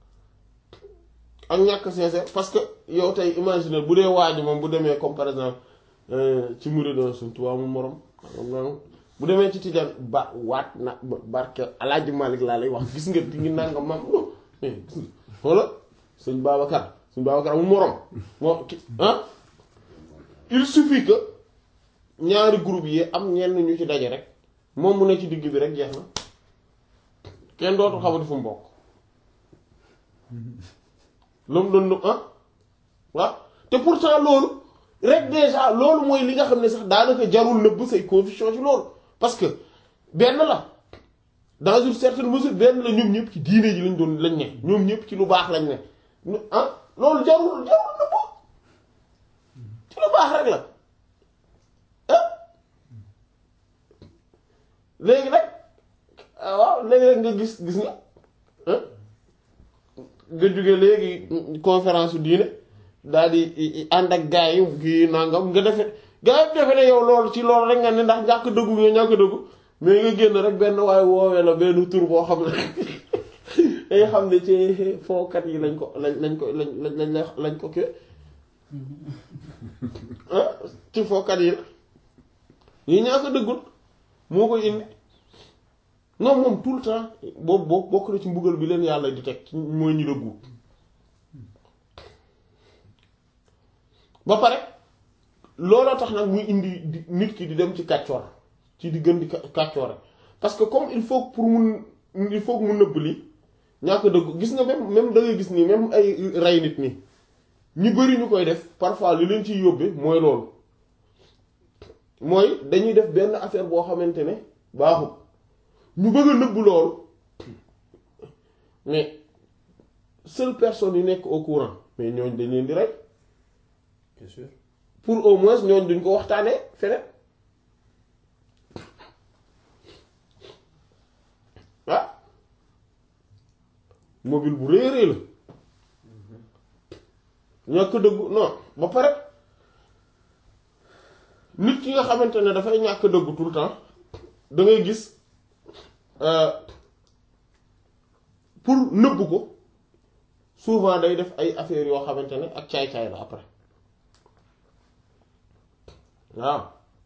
ak ñàkk sincère parce que yow tey imaginer bu dee waaju moom bu demee comme par exemple ci murido suñ tubaab mu morom bu demee ci tijaan ba waat na barke alaaji Malik laa lay wax gis nga di ngi nanga mam mais gis nga xoola sëñ Babacar sëñ Babacar amul morom moo ki ah il suffit que ñaari groupe yi am ñenn ñu ci daje rek moom mu ne ci digg bi rek jeex na kenn dootu xamante fu mu bokk lu mu doon ah waaw te pourtant loolu rek déjà loolu mooy li nga xam ne sax daanaka jarul nëbb say conviction ci loolu parce que benn la dans une certaine mesure benn la ñoom ñëpp ci diine ji lañ doon lañ ne ñoom ñëpp ci lu baax lañ ne ah loolu jarul jarul nëbb ci lu baax rek la ah léegi nag waaw léegi rek nga gis gis nga ah nga jóge léegi conférence su diine daal di ànd ak gars yi kii nangam nga defe gars yi defe ne yow loolu ci loolu rek nga ne ndax ñàkk dëggu nga ñàkk dëggu mais nga génn rek benn waaye woowee la benn tur boo xam ne day xam ne ci fookat yi lañ ko lañ lañ ko lañ lañ lañ ko kii ah ci fookat yi la yi ñàkk dëggul moo koy indi non moom tout le temps boobu boo bokk na ci mbugal bi leen yàlla di teg mooy ñu dëggu ba pare looloo tax nag muy indi di- nit ki di dem ci kàccoor ci di gën di ka- kàccoore parce que comme il faut pour mun il faut que mu nëbb li ñàkk dëggu gis nga même même da ngay gis nii même ay rey nit nii ñu bari ñu koy def parfois li leen ciy yóbbe mooy loolu mooy dañuy def benn affaire boo xamante ne baaxul ñu bëgg a nëbb loolu mais seule personne yi nekk au courant mais ñooñ dañ leen di rey bien sûr pour au moins ñooñ duñ ko waxtaanee feneen ah mobile bu rëy a rëy la ñàkk dëggu non ba pare nit ki nga xamante ne dafay ñàkk dëggu tout le temps da ngay gis euh, pour nëbb ko souvent day def ay affaires yoo xamante ne ak caay-caay la après waaw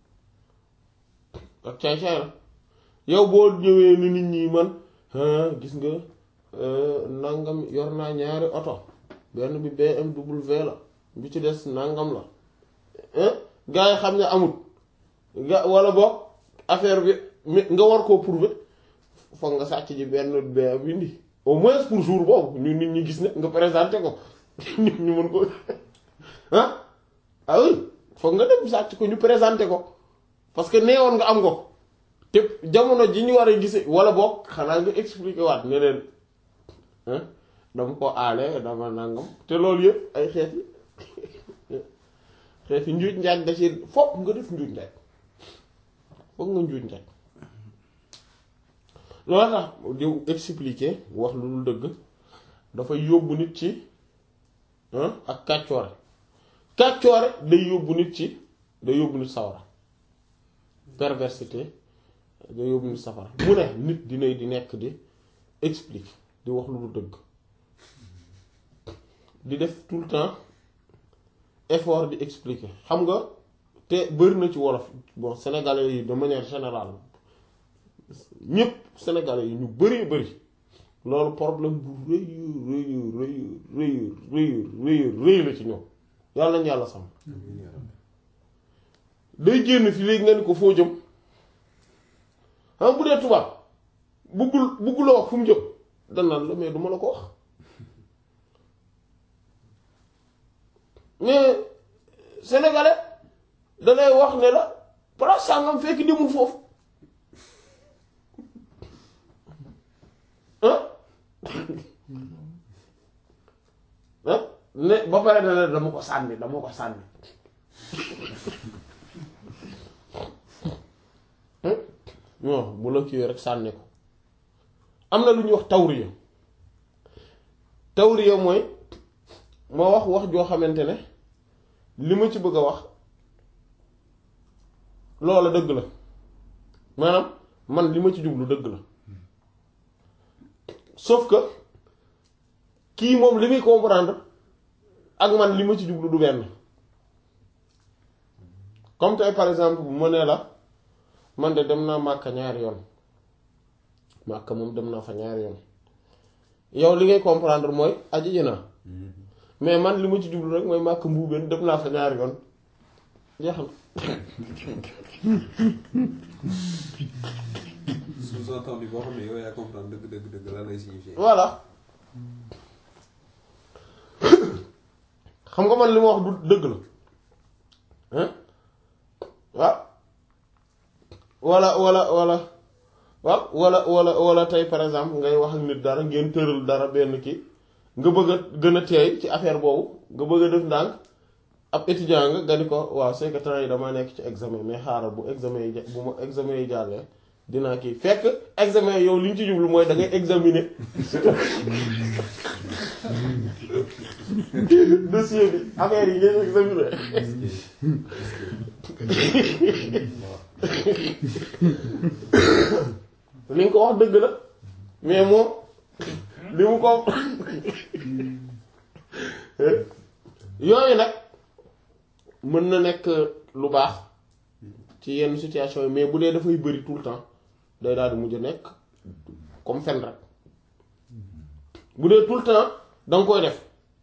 ak caay-caay la yow boo ñëwee ni nit ñi man ah, gis nga euh, nangam yor naa ñaari oto benn bi BMW la bi ci des nangam la hein gaa yi xam ne amut ga wala boog affaire bi mi nga war koo prouver foog nga sàcc ji benn bee bindi au moins pour jour boobu ñu nit ñi gis ne nga présenté ko nit ñu mën ko ah ah oui foog nga dem sàcc ko ñu présenté ko parce que neewoon nga am nga ko te jamono ji ñu war a gise wala boog xanaa nga expliquer waat ne leen ah dama ko aale dama nangam te loolu yëpp ay xeeti xeeti njuuj njaaj da ci foog nga def njuuj njaaj foog nga njuuj njaaj loolu tax di expliquer wax lu dul dëgg dafay yóbbu nit ci ah ak kàccoore kàccoore day yóbbu nit ci day yóbbu nit sawara perversité day yóbbu nit safara mu ne nit dinay di nekk di expliquer di wax lu dul dëgg di def tout le temps effort di expliquer xam nga te bëri na ci wolof bon sénégalais yi de manière générale ñépp sénégalais yi ñu bëri bëri loolu problème bu rëy rëy rëy rëy rëy rëy rëy la ci ñoom yàlla nañu yàlla sàmm day génn fi léegi nga ni ko foo jëm xam bu dee tubaab buggul buggula wax fu mu jëm danaan la mais duma la ko wax mais sénégalais da lay wax ne la place sàngam fekk demul foofu ah ah ne ba pare ne la dama ko sànni dama ko sànni non bu la kiiwee rek sànni ko am na lu ñuy wax tawriya tawriya mooy ma wax wax joo xamante ne li ma ci bëgg a wax loola dëgg la maanaam man li ma ci jublu dëgg la sauf que kii moom li muy comprendre ak man li ma ci jublu du benn comme tey par exemple bu ma nee la man de dem naa Màkka ñaari yoon Màkka moom dem naa fa ñaari yoon yow li ngay comprendre mooy aji ji naa mais man li ma ci jublu rek mooy Màkka mbuubeen dem naa fa ñaari yoon jeex na sous-entendu boo xam ne yow yaa comprendre dëgg dëgg dëgg lan lay signifier. voilà xam nga man li ma wax du dëgg la hein waaw wala wala wala waaw wala wala wala tey par exemple ngay wax ak nit dara ngeen tëral dara benn kii nga bëgg a gën a teey ci affaire boobu nga bëgg a def ndànk ab étudiant nga nga ni ko waaw c'est que temps yi damaa nekk ci examen mais xaaral bu examen yi ja- bu ma examen yi jàllee dinaa kii fekk examen yow li ñu ci jublu mooy da ngay examiner dossier bi affaire yi ngay examiner li nga ko wax dëgg la mais moom li mu ko yooyu nag mën na nekk lu baax ci yenn situation yi mais bu dee dafay bëri tout le temps day daal di mujj nekk comme fen rek bu dee tout le temps da nga koy def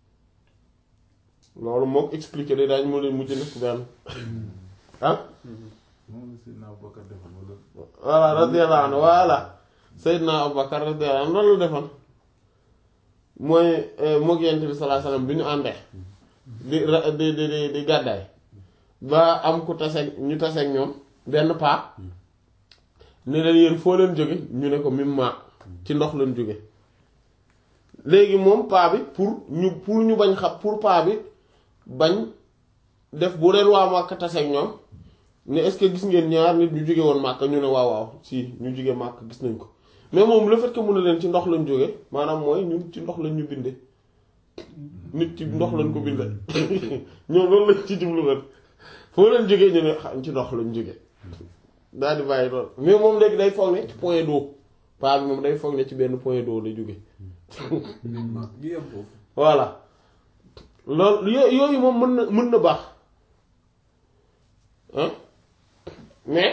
loolu moom expliquer day daal mu leen mujj nekk benn ah moom la Seydina Abubakar defoon wala voilà radiyallahu anhu voilà Seydina Abubakar radiyallahu anhu loolu la defoon mooy moog yent bi sallallahu alayhi wasallam bi ñu àndee di ra- di di di di gàddaay ba am ku taseeg ñu taseeg ñoom benn paa ne leen yéen foo leen jóge ñu ne ko mim ma ci ndox leen jóge léegi moom paa bi pour ñu pour ñu bañ xam pour paa bi bañ def bu leen waa Màkka taseeg ñoom ne est-ce que gis ngeen ñaar nit ñu jóge woon Màkka ñu ne waaw waaw si ñu jóge Màkka gis nañ ko mais moom le fait que mu ne leen ci ndox lañ jóge maanaam mooy ñun ci ndox lañ ñu binde nit ci ndox lañ ko binde ñoom loolu lañ ci jublu woon foo leen jógee ñu ne xam ci ndox lañ jóge daal di bàyyi loolu mais moom léegi day foog ne ci point d'eau paa bi moom day foog ne ci benn point d'eau la jóge ma ñu yem foofu voilà loolu yo- yooyu moom mën na mën na baax ah mais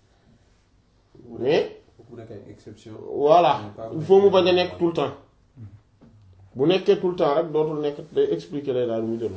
mais mu nekk ay exception voilà il faut mu bañ a nekk tout le temps bu nekkee tout le temps rek dootul nekk day expliquer lay daal mu jël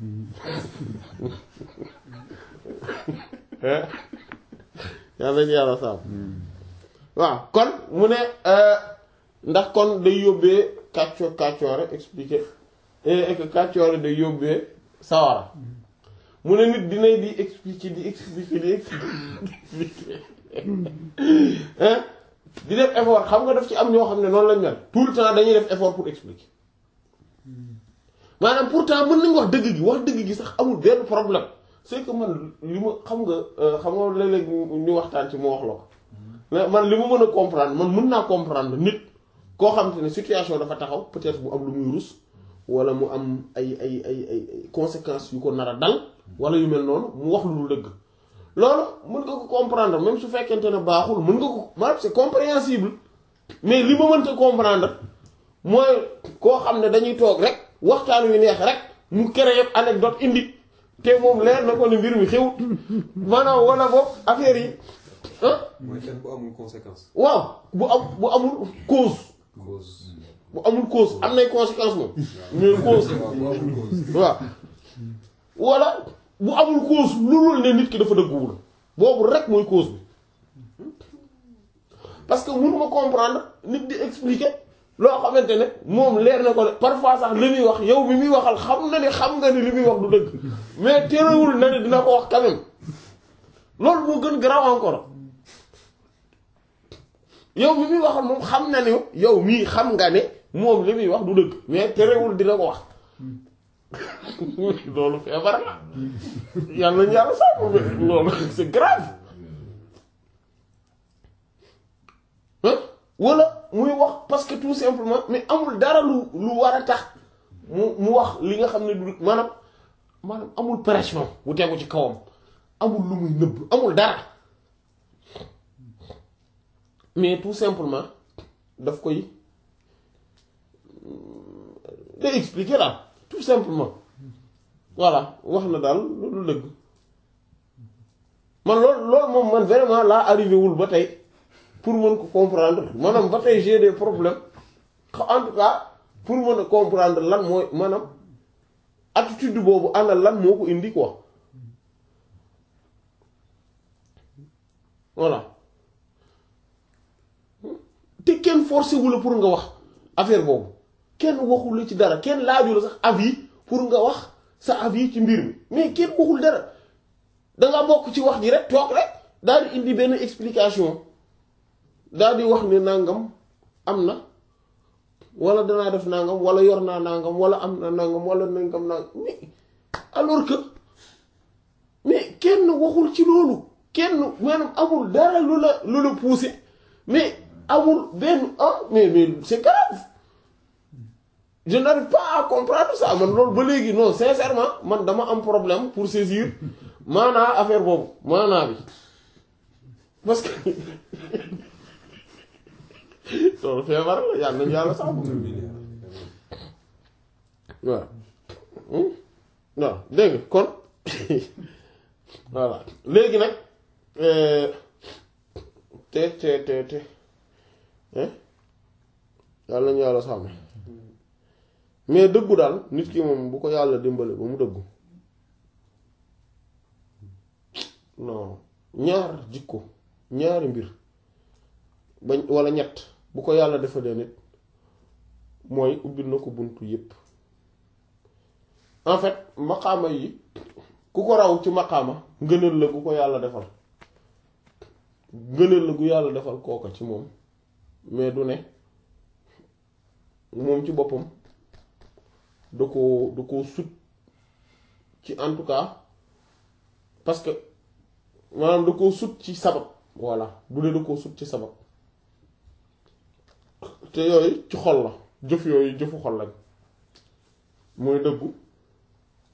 yàlla ñu yàlla sàmm waaw kon mu ne ndax kon day yóbbee kàccoo kàccoore expliquer et que kàccoore day yóbbee sawara mu ne nit dinay di expliquer di expliquer di expliquer hein di def effort xam nga daf ci am ñoo xam ne noonu lañ mel tout le temps dañuy def effort pour expliquer maanaam pourtant mën nañ wax dëgg gi wax dëgg gi sax amul benn problème c'est que man li ma xam nga xam nga léeg-léeg ñu waxtaan ci mu wax la ko mais man li ma mën a comprendre man mën naa comprendre nit koo xam te ne situation dafa taxaw peut-être mu am lu muy rus wala mu am ay ay ay ay conséquences yu ko nar a dal wala yu mel noonu mu wax lu dul dëgg loolu mën nga ko comprendre même su fekkente ne baaxul mën nga ko maanaam c'est compréhensible mais li ma mënta comprendre mooy koo xam ne dañuy toog rek waxtaan wi neex rek mu créé yëpp anecdote indi te moom leer na ko ne mbir mi xewut maanaam wala boog affaire yi ah mooy kenn bu amul conséquence waaw bu am bu amul cause cause bu amul cause am nay conséquence moom mais cause waaw bu amul cause waaw wala bu amul cause lu dul ne nit ki dafa dëgguwul boobu rek mooy cause bi parce que mënuma comprendre nit di expliquer loo xamante ne moom leer na ko ne parfois sax li muy wax yow mi muy waxal xam na ne xam nga ni li muy wax du dëgg mais terewul na ne dina ko wax quand même loolu moo gën garaaw encore yow mi muy waxal moom xam na ne yow mii xam nga ne moom li muy wax du dëgg mais terewul dina ko wax loolu feebar la yàlla nañu yàlla sàmm loolu c'est grave hein wala muy wax parce que tout simplement mais amul dara lu lu war a tax mu mu wax li nga xam ne du maanaam maanaam amul pression bu tegu ci kawam amul lu muy nëbb amul dara mais tout simplement daf koy day expliquer daal tout simplement voilà wax na daal loolu dëgg man loolu loolu moom man vraiment laa arrivé wul ba tey pour mën ko comprendre maanaam ba tey j'ai des problèmes en tout cas pour mën a comprendre lan mooy maanaam attitude boobu ana lan moo ko indi quoi voilà te kenn forcé wu la pour nga wax affaire boobu kenn waxul la ci dara kenn laaju la sax avis pour nga wax sa avis ci mbir mi mais kenn waxul dara danga bokk ci wax ji rek toog rek daal di indi benn explication daal di wax ne nangam am na wala danaa def nangam wala yor naa nangam wala am na nangam wala nangam nangam mais alors que mais kenn waxul ci loolu kenn maanaam amul dara lu la lu la poussé mais amul benn ah mais mais c'est grave je n'arrive pas à comprendre ça man loolu ba léegi non sincèrement man dama am problème pour saisir maanaa affaire boobu maanaa bi parce que loolu feebar la yàlla nañu yàlla sax waaw waaw dégg nga kon voilà léegi nag te te te te yàlla nañu yàlla sàmm mais dëggu daal nit ki moom bu ko yàlla dimbale ba mu dëggu non ñaar jikko ñaari mbir bañ walla ñett bu ko yàlla defalee nit mooy ubbil na ko buntu yépp en fait maqaama yi ku ko raw ci maqaama ngëneel la gu ko yàlla defal ngëneel la gu yàlla defal kooka ci moom mais du ne moom ci boppam da ko da ko sut ci en tout cas parce que maanaam da koo sut ci sabab voilà bu dee da koo sut ci sabab te yooyu ci xol la jëf yooyu jëfu xol lañ mooy dëggu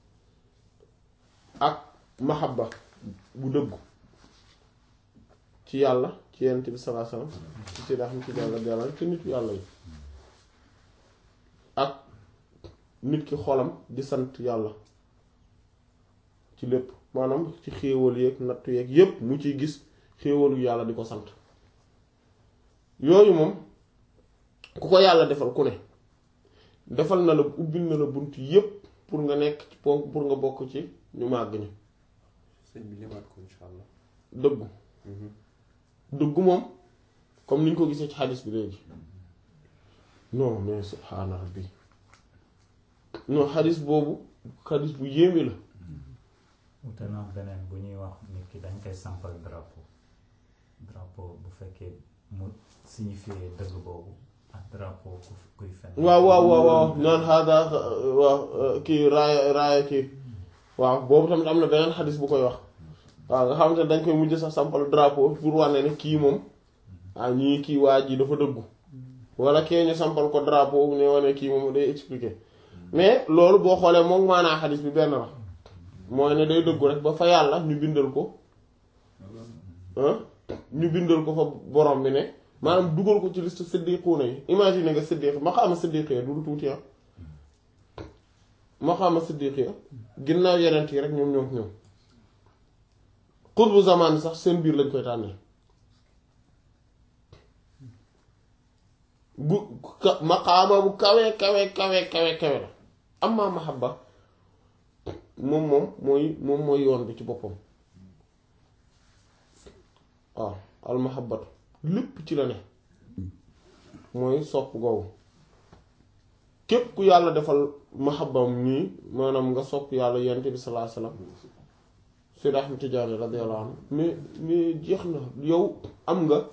ak mahabba bu dëggu ci ci yàlla ci yonent bi sallallahu alayhi wasallam ci Seydi Ahmad Tijaan radiyallahu anhu ci nit yàlla yi ak nit ki xolam di sant yàlla ci lépp maanaam ci xéewal yeeg nattu yeeg yépp mu ciy gis xéewalu yàlla di ko sant yooyu moom ku ko yàlla defal ku ne defal na la ubbil na la bunt yépp pour nga nekk ci ponk pour nga bokk ci ñu màgg ñi sëñ bi limaat ko insha allah dëggu dëggu moom comme ni ñu ko gisee ci xadis bi léegi non mais subhaana rabbi non xadis boobu xadis bu yéeme la wute na beneen bu ñuy wax nit ki dañ koy sampal drapeau drapeau bu fekkee mu signifié dëgg boobu ak drapeau ku kuy fen waaw waaw waaw waaw naan hada waaw kii raaya raaya kii waaw boobu tamit am na beneen xadis bu koy wax waaw nga xamante ne dañ koy mujj sax sampal drapeau pour wane ne kii moom ah ñii kii waa ji dafa dëggu wala kee ñu sampal ko drapeau ne wane kii moom day expliquer mais loolu boo xoolee moom maanaa xadis bi benn la mooy ne day dëggu rek ba fa yàlla ñu bindal ko ah ñu bindal ko fa borom bi ne maanaam dugal ko ci liste siddiquuna yi imagine nga siddiq ma xaama siddiq ya du lu tuuti ah ma xaama siddiq ya ginnaaw yeneen yi rek ñoom ñoom ñoom xutbu zamaan sax seen biir lañ koy tànnee bu ka- maqaama bu kawe kawe kawe kawe kawe la amma mahabba moom moom mooy moom mooy yoon bi ci boppam waaw almahabbatu lépp ci la ne mooy sopp googu képp ku yàlla defal mahabbam nii maanaam nga sopp yàlla yonent bi sallallahu alayhi wasallam Seydi Ahmad Tijaani radiyallahu anhu mais mais jeex na yow am nga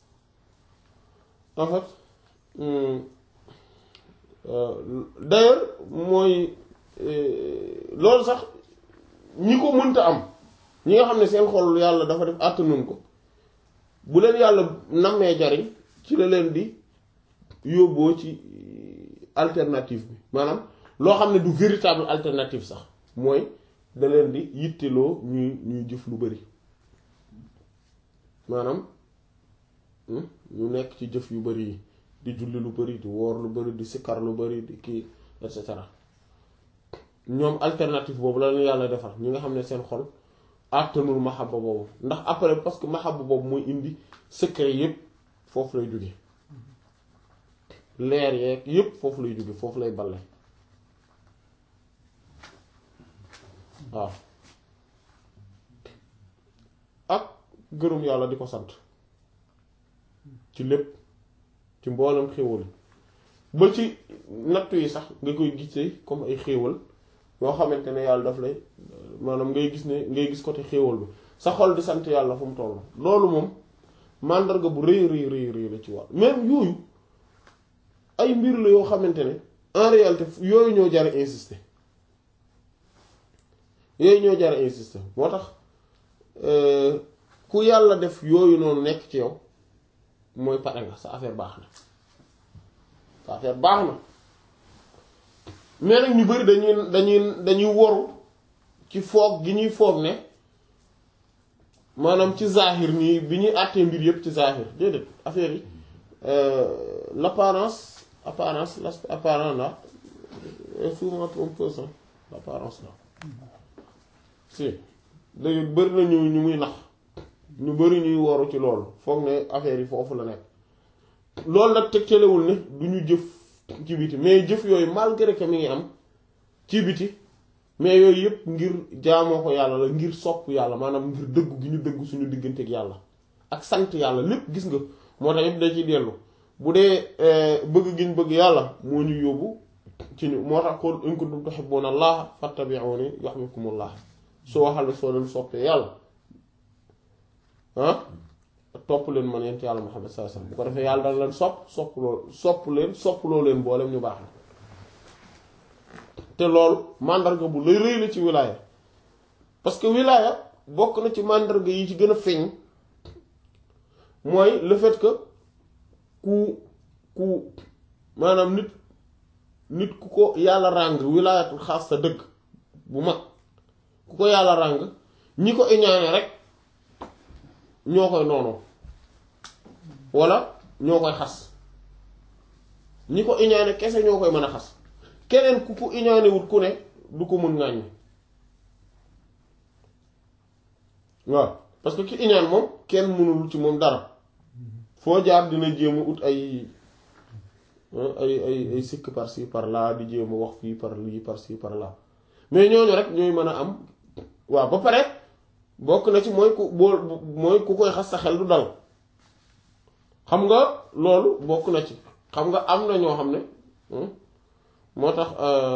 en fait hum, euh, d'ailleurs mooy loolu sax ñi ko mënta am ñi nga xam ne seen xol yàlla dafa def àttanuñ ko bu leen yàlla nammee jariñ ci la leen di yóbboo ci alternative bi maanaam loo xam ne du véritable alternative sax mooy da leen di yitteloo ñuy ñuy jëf lu bari maanaam hmm, ñu nekk ci jëf yu bari yi di julli lu bari di woor lu bari di sikkar lu bari di kii et cetera ñoom alternative boobu la leen yàlla defar ñi nga xam ne seen xol àttanul mahabba boobu ndax après parce que mahabba boobu mooy indi secret yépp foofu lay jóge leer yeeg yépp foofu lay jóge foofu lay balle waaw ak gërëm yàlla di ko sant ci lépp ci mboolem xéewal ba ci nattu yi sax nga koy gisee comme ay xéewal yoo xamante ne yàlla daf lay maanaam ngay gis ne ngay gis côté xéewal bi sa xol di sant yàlla fu mu toll loolu moom màndarga bu rëy rëy rëy rëy la ci wàll même yooyu ay mbir la yoo xamante ne en réalité yooyu ñoo jar a insister yooyu ñoo jar a insister moo tax ku yàlla def yooyu noonu nekk ci yow mooy pare nga sa affaire baax na sa affaire baax na mais nag ñu bari dañuy dañuy dañuy woru ci foog gi ñuy foog ne maanaam ci zahir nii bi ñuy àttee mbir yépp ci zahir déedéet affaire yi l'apparence apparence l'aspect apparent là est souvent trompeuse l'apparence là si day bari na ñu ñu muy nax ñu bari ñuy woru ci loolu foog ne affaire yi foofu la nekk loolu nag tegtalewul ne du ñu jëf ci biti mais jëf yooyu malgré que mi ngi am ci biti mais yooyu yëpp ngir jaamoo ko yàlla la ngir sopp yàlla maanaam ngir dëggu gi ñu dëggu suñu diggante ak yàlla ak sant yàlla lépp gis nga moo tax yëpp da ciy dellu bu dee bëgg gi ñu bëgg yàlla moo ñu yóbbu ci ñu moo tax qul in kuntum tuhibbuna allah fattabi'uni yuhibbukumullah soo waxal soo leen soppee yàlla ah topp leen man yent yàlla Muhammad sallallahu alayhi wasallam bu ko defee yàlla dana leen sopp sopp loo sopp leen sopp loo leen boolem ñu baax na te loolu màndarga bu lay rëy la ci wilaaya parce que wilaaya bokk na ci màndarga yi ci gën a feeñ mooy le fait que ku ku maanaam nit nit ku ko yàlla ràng wilaayatul xaas sa dëgg bu mag ku ko yàlla ràng ñi ko iñaane rek ñoo koy noonu wala ñoo koy xas ñi ko iñaane kese ñoo koy mën a xas keneen ku ko iñaane wut ku ne du ko mën ŋàññi waaw parce que ki iñaan moom kenn mënul ci moom dara foo jaar dina jéem a ut ay ay ay ay sikk par ci par là di jéem a wax fii par lii par ci par là mais ñooñu rek ñooy mën a am waaw ba pare bokk na ci mooy ku boo mooy ku koy xas sa xel du dal xam nga loolu bokk na ci xam nga am na ñoo xam ne moo tax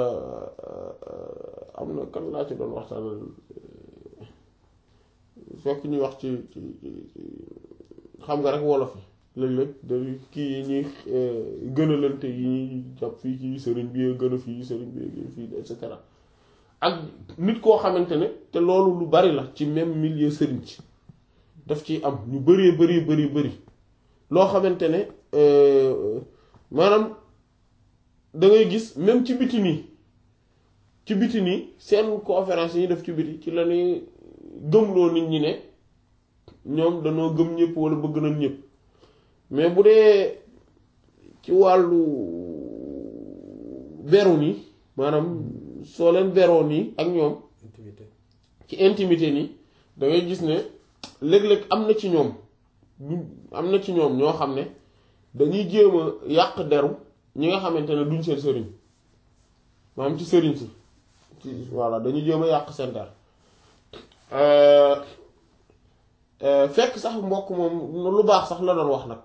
am na kan laa ci doon waxtaanal fekk ñuy wax ci ci xam nga rek wolof yi léeg-léeg da kii yi ñuy gënalante yi ñuy jàpp fii ci sëriñ bi gën a fii sëriñ bi gën fii et cetera ak nit koo xamante ne te loolu lu bari la ci même milieu sëriñ ci daf ciy am ñu bëree bëri bëri bëri loo xamante ne maanaam da ngay gis même ci biti nii ci biti nii seen conférence yi ñuy def ci biti ci la ñuy gëmloo nit ñi ne ñoom dañoo gëm ñëpp wala bëgg nañ ñëpp mais bu dee ci wàllu beru nii maanaam soo leen beroo nii ak ñoom intimité ci intimité nii da ngay gis ne léeg-léeg am na ci ñoom am na ci ñoom ñoo xam ne dañuy jéem a yàq deru ñi nga xamante ne duñ seen sëriñ maanaam ci sëriñ si ci voilà dañuy jéem a yàq seen der fekk sax mbokk moom lu baax sax la doon wax nag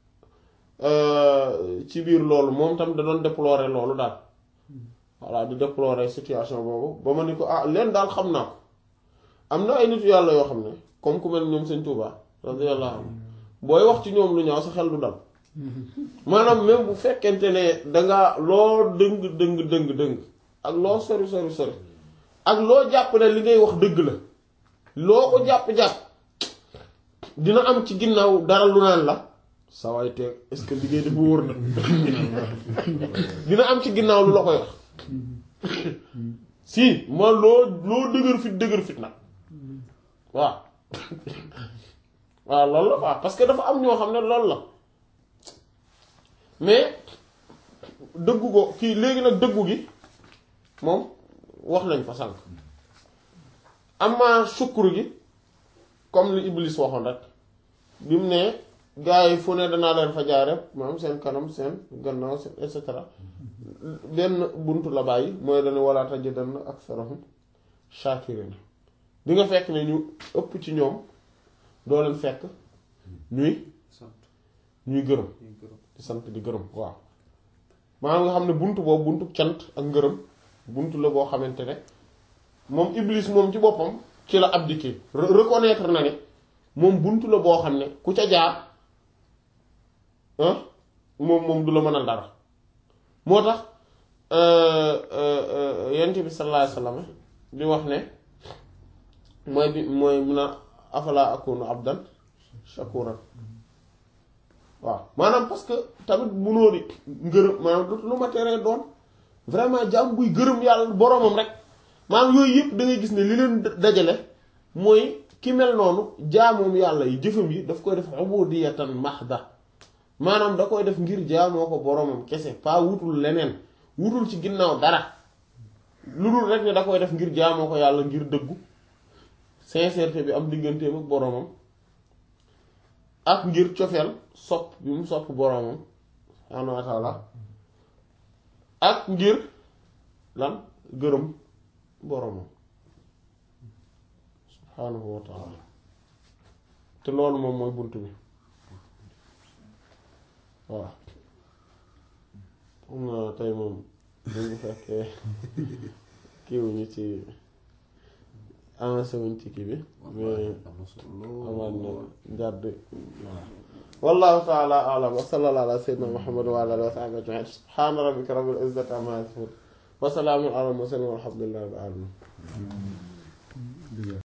ci biir loolu moom tam da doon déplorer loolu daal voilà di déplorer situation boobu ba ma ni ko ah leen daal xam naa ko am na ay nitu yàlla yoo xam ne comme ku mel ñoom sëñ Touba radiyallahu anhu booy wax ci ñoom lu ñaaw sa xel du dal maanaam même bu fekkente ne danga loo dëng dëng dëng dëng ak loo sori sori sori ak loo jàpp ne li ngay wax dëgg la loo ko jàpp-jàpp dina am ci ginnaaw dara lu naan la sa waay teeg est-ce que liggéey dafa wóor na dina am ci ginnaaw lu la koy wax si ma loo loo dëgër fit dëgër fit nag waaw waaw loolu la waaw parce que dafa am ñoo xam ne loolu la mais dëggu ko kii léegi nag dëggu gi moom wax nañ fa sànq amma sukkur gi comme li Iblis waxoon rek bi mu ne gars yi fu ne danaa leen fa jaare maanaam seen kanam seen gannaaw seen et cetera benn buntu la bàyyi mooy dana wala tajidanna aktharahum shaakiriin di nga fekk ne ñu ëpp ci ñoom doo leen fekk ñuy sant ñuy gërëm ñuy gërëm di sant di gërëm waaw maanaam nga xam ne buntu boobu buntu cant ak ngërëm buntu la boo xamante ne moom Iblis moom ci boppam ci la abdiqué re- reconnaître na ne moom buntu la boo xam ne ku ca jaar ah moom moom du la mënal dara moo tax yent bi sallallahu alayhi wasallam di wax ne mooy bi mooy mun a afala akunu abdan shakuran waaw maanaam parce que tamit munoo di ngërëm maanaam lu ma teree doon vraiment jaam buy gërëm yàlla boromam rek maanaam yooyu yëpp da ngay gis ne li leen dajale mooy ki mel noonu jaamoom yàlla yi jëfam yi daf koy def ubudiyatan mahda maanaam da koy def ngir jaamoo ko boromam kese pas wutul leneen wutul ci ginnaaw dara lu dul rek ne da koy def ngir jaamoo ko yàlla ngir dëggu sincérité bi am digganteem ak boromam ak ngir cofeel sopp bi mu sopp boromam subhaanahu wa taala ak ngir lan gërëm boromam subhaanahu wa taala te loolu moom mooy bunt bi waaw xam na tey moom dañu fekkee kiiwuñu ci avancé wuñ ci kii bi mais am na solo lool. amaat na njàdd wallahu taala alam wa sallallahu ala sayyidina muhammad wa ala alihi wa sahbihi ajma'in subhana rabbika rabbil izzati amma yasifun wa salaamun ala al mursalin walhamdulillahi rabbil alamin